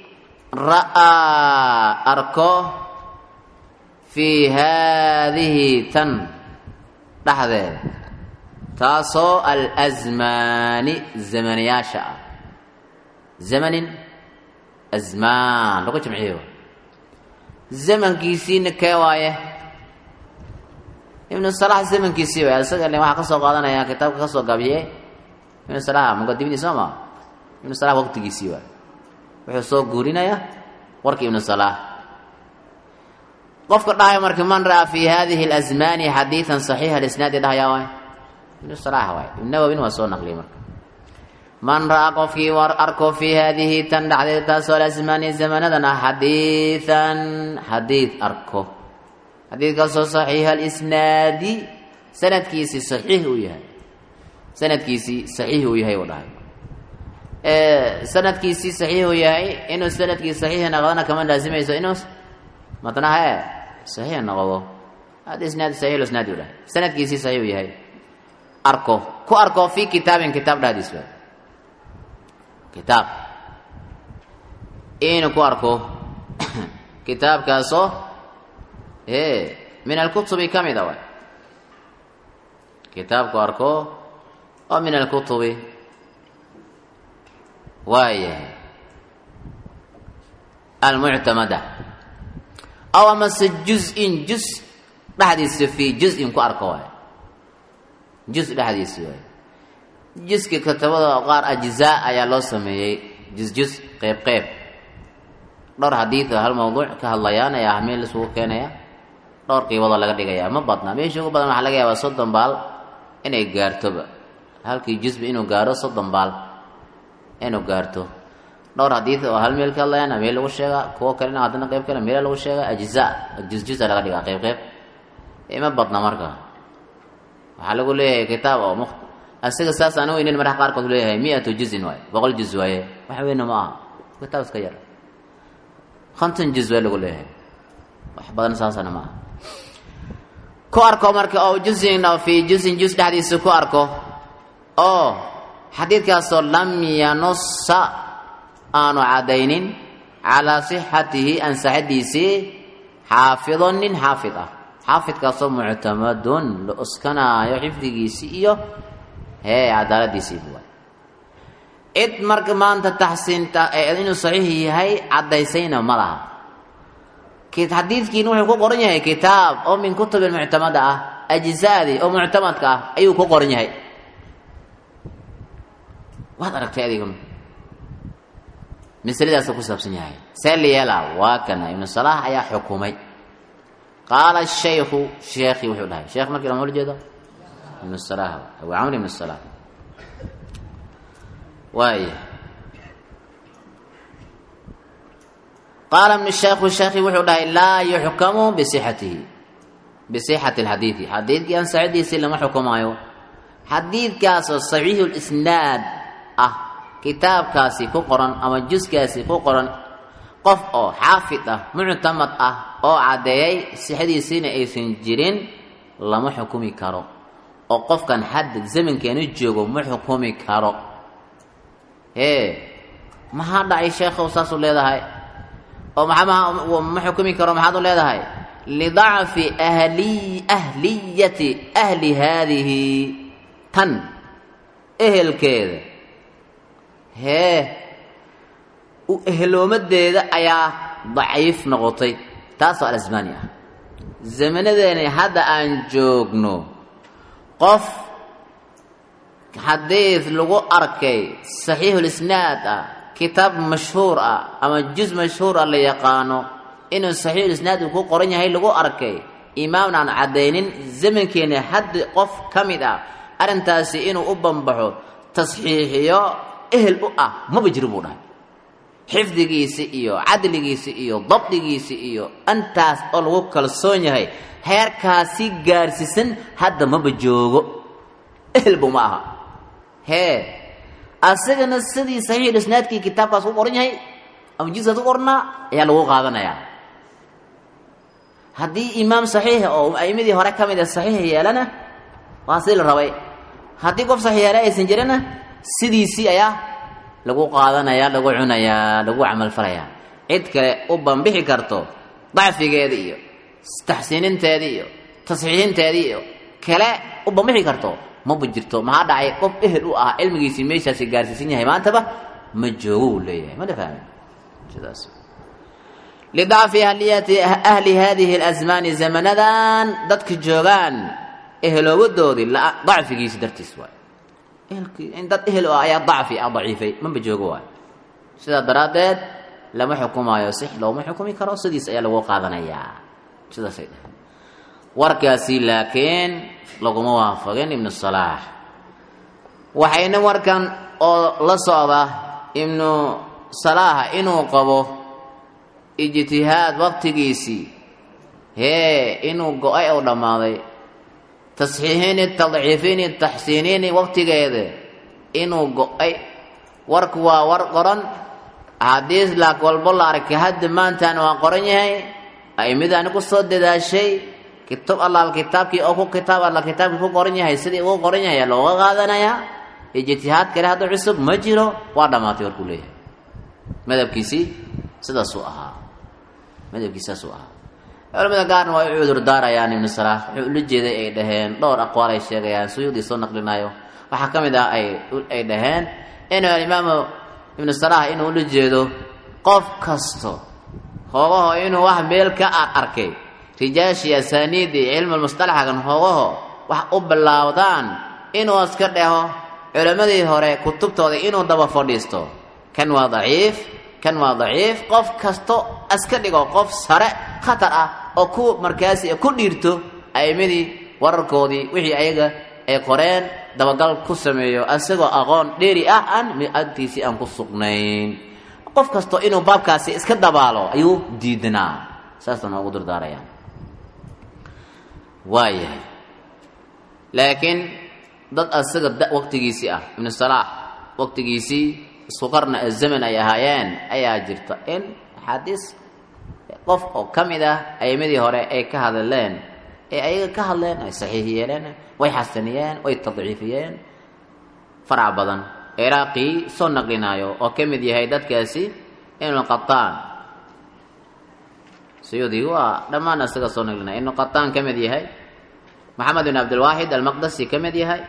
ra'aa arko fii haadihi tan dhexdeeda taasoo alsmaani zamaniyaasha ah zamanin asmaan lagu jamciyo zamankiisiina kee waaye ibnu salax zamankiisii waay isaga le waxaa ka soo qaadanaya kitaabka ka soo gabiye ibnu salax muqadimadiis soo ma ibnu salax waqtigiisii waay wuxuu soo guurinaya warkii ibnu salax qofka dhahaya marka man ra'aa fi hadihi اlasmaani xadiidan saxiixa alisnaadi dhahayaa waay ibnu salax waay ibnu nawowin waa soo naqliyay marka man ra'aa qofkii war arko fii haadihi tan dhacdeed taasoo alasmaani zamanadan ah xadiidan xadiid arko xadiidkaasoo saxiixa alisnaadi sanadkiisii saxiix uu yahay sanadkiisii saxiix uu yahay uu dhahay sanadkiisii saxiix uu yahay inuu sanadkii saxiixa noqdana kama laasimayso inuu matna he saxiix noqdo hada isnaad saxiix isnaadi u dhahay sanadkiisii saxiix uu yahay arko ku arko fi kitaabin kitaab dhahdiis waay kitaab inuu ku arko kitaabkaasoo e min alkutubi ka mida waay kitaabku arko oo min alkutubi waayahay almuctamada aw amase juz-in juz dhexdiisa fii juz-in ku arko waay juz dhexdiisi waay juska katabada qaar ajzaa ayaa loo sameeyey juz-juz qeyb qeyb dhowr xadiid hal mawduuc ka hadlayaan ayaa ahmeel isugu keenaya dhowr qiibadoo laga dhigaya ma badna meesha ugu badan waxaa laga yaabaa soddon baal inay gaartoba halkii jusba inuu gaaro soddon baal inuu gaarto dhowr xadiid oo hal meel ka hadlayaan meel lagu sheegaa kuwo kalena haddana qeyb kale meela lagu sheegaa ajzaa juz-juza laga dhigaa qeyb qeyb ima badna marka waxaa lagu leeyahay kitaab oo mukt isaga saas aan weynin marka qaarkood leeyahay mi-atu juzin waaye boqol juz waaye wax weyna ma aha kitaab iska yar konton juz waa lagu leeyahay wax badan saasana ma aha ku arko marka oo juzin oo fii juzin juz dhexdiisa ku arko oo xadiidkaasoo lam yanusa aanu caddaynin calaa sixatihi ansaxadiisii xaafidon nin xaafid ah xaafidkaasoo muctamadun la oskanaayo xifdigiisii iyo hee cadaaladiisii buwa cid marka maanta taxsiinta inuu saxiix yahay caddaysayna ma laha xadiidkiina wuxuu ku qoran yahay kitaab oo min kutubi muctamada ah ajzaadii oo muctamadka ah ayuu ku qoran yahay waad aragtay adiguna masaladaasuu ku saabsan yahay see layeela waa kana ibnu salaax ayaa xukumay qaala shaykhu sheekhi wuxuu dhahay sheekh markii lama jeedo ibnu salaah abu camr ibnu salaah waaya qaala ibnu sheekhu sheekhi wuxuu dhahay laa yuxkamu bisixatihi bisixati alxadiidi xadiidkii ansaxidiisii lama xukumaayo xadiidkaasoo saxiixu lisnaad ah kitaabkaasi ku qoran ama juskaasi ku qoran qof oo xaafid ah muctamad ah oo caddeeyay sixadiisiina aysan jirin lama xukumi karo oo qofkan hadda zamankeenu joogo ma xukumi karo ee maxaa dhacay sheekhow saasuu leedahay oo maxaa ma xukumi karo maxaad u leedahay lidacfi ahli ahliyati ahli haadihi tan ehelkeeda hee u eheloomadeeda ayaa daciif noqotay taasoo alasmaani ah zamanadeeni hadda aan joogno qof xadiid lagu arkay saxiixulisnaad ah kitaab mashhuur ah ama juz mashhuur ah la yaqaano inuu saxiixulisnaad uu ku qoran yahay lagu arkay imaamna aan caddaynin zamankeeni hadda qof ka mid ah arrintaasi inuu u bambaxo tasxiixiyo ehel u ah maba jiro buu dhahay xifdigiisi iyo cadligiisi iyo dabdigiisi iyo intaas oo lagu kalsoon yahay heerkaasi gaarsiisan hadda maba joogo ehelbu ma aha hee asagana sidii saxiix isnaadkii kitaabkaas ku qoran yahay ama jiskaas ku qornaa ayaa lagu qaadanayaa haddii imaam saxiixa oo a'imadii hore ka mid a saxiix yeelana waa sidii la rabay haddii qof saxiix yeela aysan jirana sidiisii ayaa lagu qaadanayaa lagu cunayaa lagu camalfalayaa cid kale u banbixi karto dacfigeeda iyo taxsiininteeda iyo tasxiixinteeda iyo kale u banbixi karto maba jirto maxaa dhacay qof ehel u ah cilmigiisii meeshaasi gaarsiisan yahay maantaba ma joogo uu leeyahay mana fahmin sidaas lidacfi ahliyati ahli hadihi اlasmaani zamanadan dadka joogaan eheloowadoodii dacfigiisi dartiis waay ehelkii dad ehel o ah ayaa dacfi ah daciifay maba joogo waay sidaa daraaddeed lama xukumaayo six looma xukumi karo sidiis ayaa lagu qaadanayaa sidaasay dhaheen warkaasi laakiin laguma waafaqin ibnu salaax waxayna warkan oo la socda ibnu salaaxa inuu qabo ijtihaad waqtigiisii hee inuu go-ay ou dhammaaday tasxiixini tadciifini taxsiinini waqtigeeda inuu go-ay warku waa war qoran axaadiis laak walbo la arkay hadda maantaan waa qoran yahay aimidaani ku soo dadaashay kitaab allaal kitaabkii oo ku kitaab alla kitaabkii ku qoran yahay sidii ugu qoran yahay looga qaadanayaa ijtihaad kale hadda cusub ma jiro waa dhammaatay warkuu leeyahay madhabkiisii sidaasuu ahaa madhabkiisi saasuu ahaa culamada qaarna waa u cudur daarayaan ibnu salaax wuxuu ula jeeday ay dhaheen dhowr aqwaal ay sheegayaan suyuudii soo naqlinayo waxaa ka mid ah ay ay dhaheen inuu alimaamu ibnu salaax inuu ula jeedo qof kasto hoogaho inuu wax meel ka arkay rijaashii asaaniidii cilmulmustalaxagan hoogaho wax u bilaawdaan inuu iska dheho culammadii hore kutubtooda inuu daba fadhiisto kan waa daciif kan waa daciif qof kasto iska dhigo qof sare khatar ah oo ku markaasi ku dhiirto a'imadii wararkoodii wixii ayaga ay qoreen dabagal ku sameeyo isagoo aqoon dheeri ah aan agtiisii aan ku sugnayn qof kasto inuu baabkaasi iska dabaalo ayuu diidnaa saasna noogu durdaarayaan waayahay laakiin dad asaga da waqtigiisii ah ibnu salaax waqtigiisii isku qarna zaman ay ahaayeen ayaa jirta in axaadiis qof oo ka mid ah a'imadii hore ay ka hadleen ee ayaga ka hadleen ay saxiix yeeleen way xasaniyeen way tadciifiyeen farac badan ciraaqii soo naqlinaayo oo ka mid yahay dadkaasi ibnu qataan sayuudi waa dhammaan isaga soo naqlinaya ibnu qataan ka mid yahay maxamed bin cabdilwaaxid almaqdasi ka mid yahay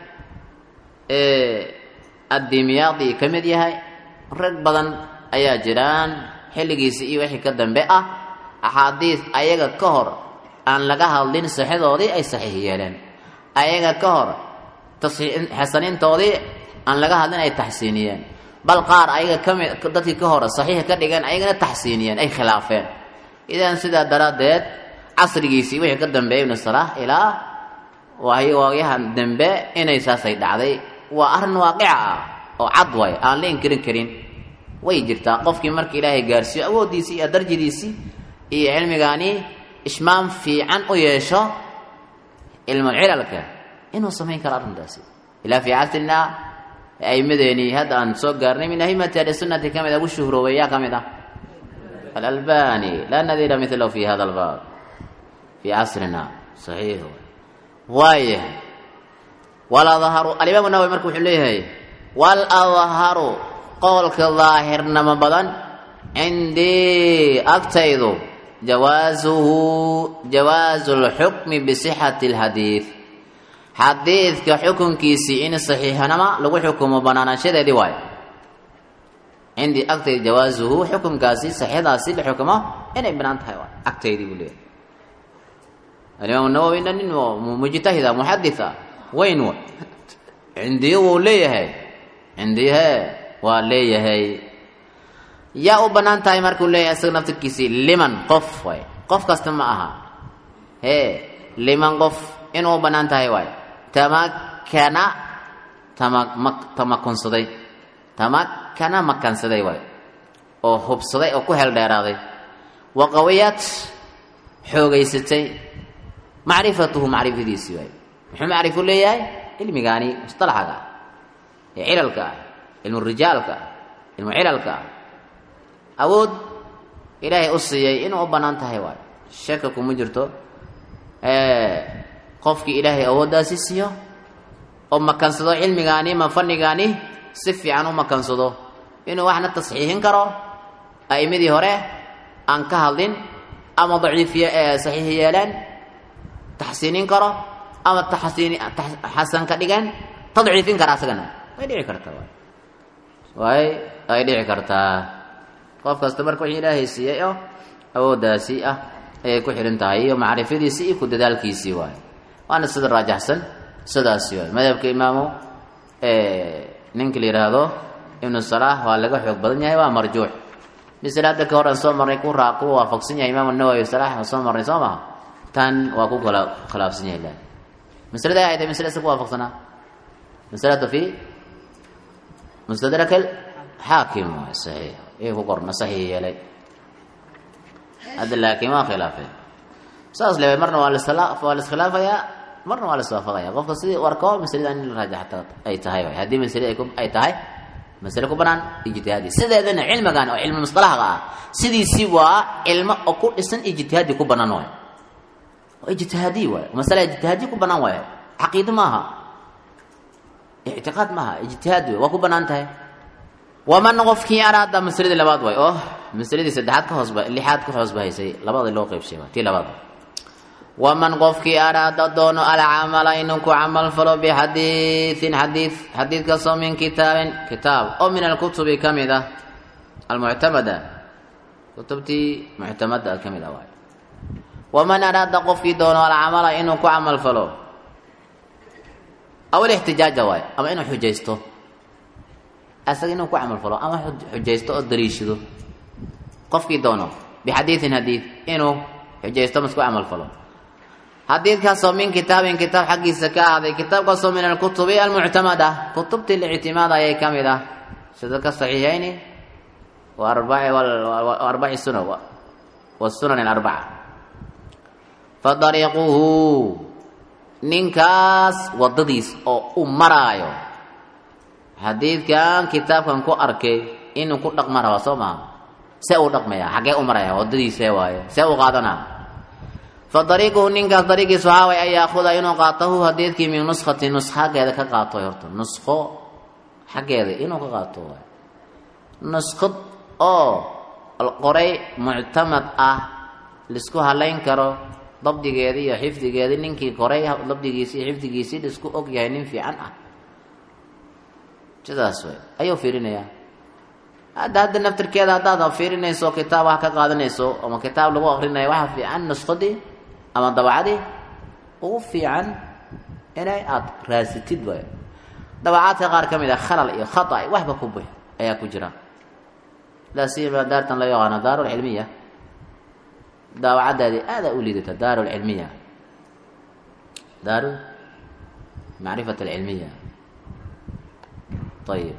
addimyaadi ka mid yahay rag badan ayaa jiraan xilligiisi iyo wixii ka dambe ah axaadiis ayaga ka hor aan laga hadlin saxadoodii ay saxiix yeeleen ayaga ka hor xasaniintoodii aan laga hadlin ay taxsiiniyeen bal qaar ayaga kami dadkii ka hor saxiixa ka dhigeen ayagana taxsiiniyeen ay khilaafeen idan sidaa daraaddeed casrigiisii wixii ka dambeeyay ibnu salaax ilaa waagyahan dambe inay saasay dhacday waa arrin waaqica ah oo cad way aan la inkirin karin way jirtaa qofkii marka ilaahay gaarsiiyo awooddiisii iyo darjidiisii iyo cilmigaani ishmaam fiican u yeesho cilmulcilalka inuu samayn karo arrintaasi ilaa fii casrina aimadeenii hadda aan soo gaarnay min ahimati ahlisunnati ka mid a ugu shuhroobay yaa ka mid ah alalbani laa nadiira milahu fi hada albaab fii casrina saxiix waaya waladharu alimaam nawowi marka wuxuu leeyahay waladharu qowlka daahirnimo badan cindii agtaydu jawaasuhu jawaasu lxukmi bisixati alxadiid xadiidka xukunkiisii in saxiixnimo lagu xukumo banaanaanshadeedii waayo cindii agtayda jawaasuhu xukunkaasi saxiixdaasi la xukumo inay banaan tahay waay agtaydii buu leeyahay alimaam nawowina nin mujtahida muxaditha weyn wa cindii wuu leeyahay cindihe waa leeyahay yaa u bannaan tahay markuu leeyahay isaga naftirkiisii liman qof waay qof kasta ma aha hee liman qof inuu u bannaan tahay waay tamakana tama tamakunsaday tamakana makansaday waay oo hubsaday oo ku heeldheeraaday wa qawiyad xoogaysatay macrifatuhu macrifadiisii waay muxuu macrifu leeyahay cilmigaani mustalaxaga ah ee cilalka ah cilmu rijaalka cilmu cilalka awood ilaahay u siiyey inuu u bannaan tahay waay shaka kuma jirto qofkii ilaahay awooddaasi siiyo oo makansado cilmigaani ma fannigaani si fiican u makansado inuu waxna tasxiixin karo a'imadii hore aan ka hadlin ama daciifiye saxiix yeeleen taxsiinin karo ama taxsiin xasan ka dhigeen tadciifin kara asagana way dhici kartaa waay waay ay dhici kartaa qof kasta marka wixii ilaahay siiyey oo awooddaasi ah ayay ku xihan tahay iyo macrifadiisii iyo ku dadaalkiisii waay waana sida raajaxsan sidaasi waay madhabka imaamu ninka la yidhaahdo ibnu salaah waa laga xoog badan yahay waa marjuux misle hadda ka hor aan soo marnay ku raa ku waafaqsan yahay imaamu nawowi salax aan soo marnay soo maha tan waa ku kala khilaafsan yahay la maslada ay tahay masle isa ku waafaqsanaa masalada fi mustadrak xaakim waay saxiix iyo ku qorna saxiix yeelay hadda laakiin waa khilaafeen saas leeway marna waa lasla waa laiskhilaafayaa marna waa laiswaafaqaya qofka sidii u arko masaladan in la raajaxta ay tahay waay haddii masale ay ku ay tahay masale ku banaan ijtihaadi sideedana cilmigan oo cilmi musطalaxga ah sidiisii waa cilmo oo ku dhisan ijtihaadi ku banaan waay waa ijtihaadi waay masale ijtihaadi ku banaan waay caqiido maaha ictiqaad maaha ijtihaad wey waa ku banaan tahay waman qofkii araada masaladii labaad waay oo masaladii saddexaad ka hoosba lixaad ka hoosba haysay labada loo qeybshay tii labaad waman qofkii araada doono alcamala inuu ku camal falo bixadiiin xadiid xadiidkaasoo min kitaabin kitaab oo min alkutubi ka mid ah almuctamada kutubtii muctamada ka mid ah waay waman araada qofkii doono alcamala inuu ku camal falo aw alixtijaaja waay ama inuu xujaysto asaga inuu ku camal falo ama xujaysto oo daliishado qofkii doono bixadiidin hadiid inuu xujaysto mas ku camal falo xadiidkaasoo min kitaabin kitaab xaggiisa ka ahday kitaabkaasoo min alkutubi almuctamada kutubtii la ictimaada ayay ka mid ah sida ka saxiixayni arbaci suna wasunan alarbaca fa dariiquhu ninkaas wadadiis oo u maraayo xadiidkan kitaabkan ku arkay inuu ku dhaqma rabaa soo maha see uu dhaqmaya xaggee u maraya wadadiisee waaye see u qaadanaa fa dariiquhu ninkaas dariiqiisu haaway an yaakuda inuu qaatahu hadiidkii min nuskati nus xaggeeda ka qaato horta nusqo xaggeeda inuu ka qaato waay nuskhad oo qoray muctamad ah laisku halayn karo dabdigeedii iyo xifdigeedii ninkii koray dabdigiisii iyo xifdigiisii laisku og yahay nin fiican ah sidaas way ayuu fiirinayaa hadda hadda naftirkeeda haddaad fiirinayso kitaab wax ka qaadanayso ama kitaab lagu akrinayo waxaa fiican nuskhadii ama dabacadii ugu fiican inay aada raasitid waay dabacaadka qaar ka mid ah khalal iyo khata waxba ku bux ayaa ku jira laa siyama daartan loo yaqaano daaru lcilmiya daawacadaadii aadaa u liidata daaru lcilmiya daaru macrifat alcilmiya ayib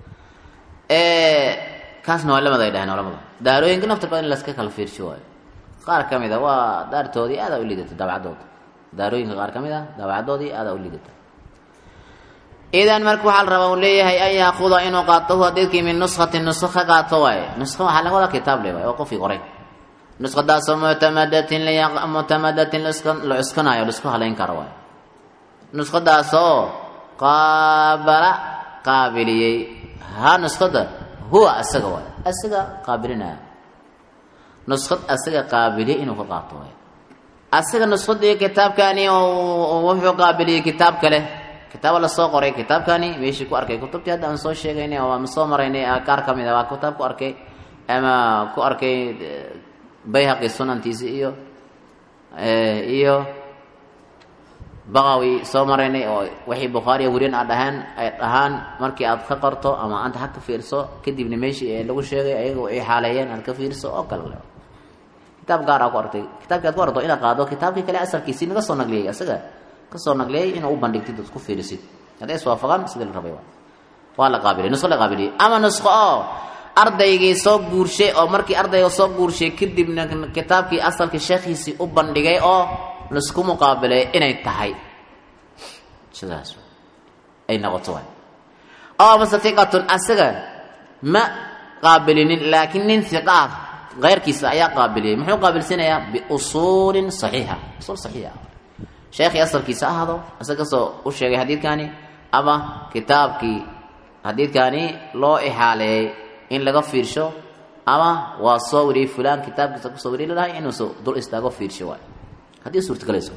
kaasna waa lamada ay dhaheen culamada daarooyinka naftirkooda in laska kala fiirsho waayo qaar ka mid a waa daartoodii aadaa u liidata daabacadooda daarooyinka qaar ka mid a daabacadoodii aadaa u liidata idan marka waxaa la rabaa uu leeyahay an yaakuda inuu qaato hu hadiidkii min nuskatin nusko ka qaato waaye nusko waxaa laga wadaa kitaab le waay oo qofkii qoray nusqadaasoo muctamadatin muctamadatin la cuskanaayo laisku halayn karo waay nusqadaasoo qaabala qaabiliyey ha nusqada huwa asaga waay asaga qaabilinaya nusqad asaga qaabiliyey inuu ka qaato waay asaga nusqadii kitaabkani wuxuu qaabiliyey kitaab kale kitaaba lasoo qoray kitaabkani meeshii ku arkay kutubtii hadda aan soo sheegaynay oo aan soo maraynay qaar ka mid a waa kitaab ku arkay ama ku arkay bayhaqi sunantiisi iyo iyo baqawi soo maraynay oo wixii bukhaariya weriyan aad dhahaan ay dhahaan markii aad ka qorto ama anta ha ka fiirso kadibna meeshii ee lagu sheegay ayaga ay xaaleeyeen aad ka fiirso oo kale kitaab gaar aa ku artay kitaabkii aad ku arto inaad qaado kitaabkii kale asalkiisii naga soo nagliyey asaga kasoo nagliyey inuu u bandhigtid ood ku fiirisid hadday iswaafaqaan sidii la rabay waa la qaabilay nusqo la qaabiliyey ama nusqo oo ardaygii soo guurshay oo markii ardayga soo guurshay kadibna kitaabkii asalkii sheekhiisii u bandhigay oo laisku muqaabilay inay tahay sidaas ay noqoto waay aw amase hiqatun asaga ma qaabilinin laakiin nin hiqa ah keyrkiisa ayaa qaabiliyey muxuu qaabilsinayaa biusuulin saxiixa usuul saxiixa sheekhii asalkiisa ahaado isaga kasoo u sheegay xadiidkani ama kitaabkii xadiidkani loo ixaaleeyey in laga fiirsho ama waa soo wariyey fulaan kitaabkiisa kusoo wariyey lalahay inuusu dul istaago fiirsho waay haddii suurtagalayso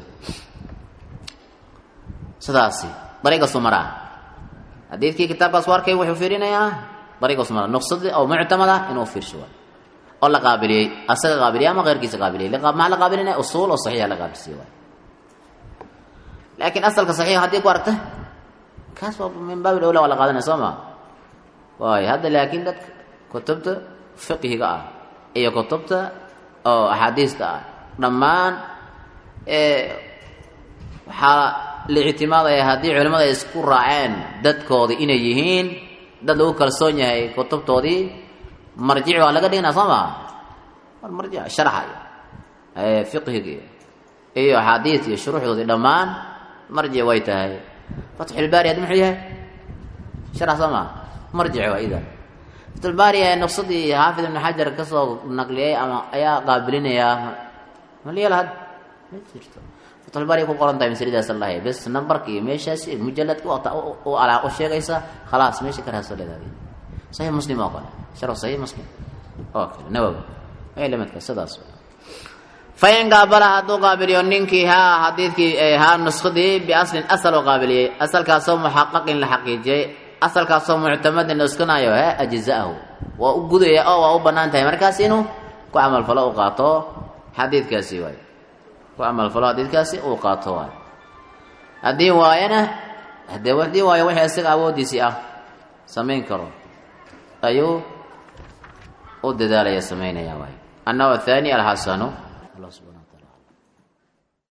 sidaasi dariiqasu maraa xadiidkii kitaabkaas u arkay wuxuu fiirinayaa dariiqasu maraa nuqsadii oo muctamada inuu fiirsho waay oo la qaabiliyey asaga qaabiliyey ama keyrkiisa qaabiliyey maxaa la qaabilinaya usuul oo saxiixa la qaabilsiiye waay laakiin asalka saxiixa haddii ku aragta kaas waa min baabil awla waa la qaadanaya soo maa waayo hadda laakiin dadka kutubta fiqhiga ah iyo kutubta oo axaadiista ah dhammaan waxaa la ictimaadaya haddii culimmada ay isku raaceen dadkoodii inay yihiin dad lagu kalsoon yahay kutubtoodii marjic waa laga dhignaa soo maa war marjic sharaxa iyo fiqhiga iyo axaadiis iyo shuruuxdoodii dhammaan marjic way tahay fatxulbaari haddi muxuu yahay sharax soo maa marjic waa idan fatxulbaari ee nuqsadii xaafid ibnu xajar kasoo naqliyey ama ayaa qaabilinayaa maliyal had ma jirto fatxulbaari ku qoran tahay masaladaas allahi bes numbarka iyo meeshaasi mujaladka u alaa u sheegaysa khalaas meesha ka raasoo leedahay saxiix muslim oo kale sharaf saxiix muslim oo kale nawowi ay lamidka sidaas fain qaabala hadduu qaabiliyo ninkii haa xadiidkii haa nuskadii biaslin asal oo qaabiliyey asalkaasoo muxaqaqin la xaqiijiyey asalkaasoo muctamadin nuskanayo he ajza'ahu waa u gudaya oo waa u bannaan tahay markaas inuu ku camalfalo u qaato xadiidkaasi waay ku camalfalo xadiidkaasi uu qaato waay haddii waayana hadee haddii waayo wixii isaga awoodiisii ah samayn karo ayuu u dadaalaya samaynaya waay annahu athani alxasanu الله سبحانه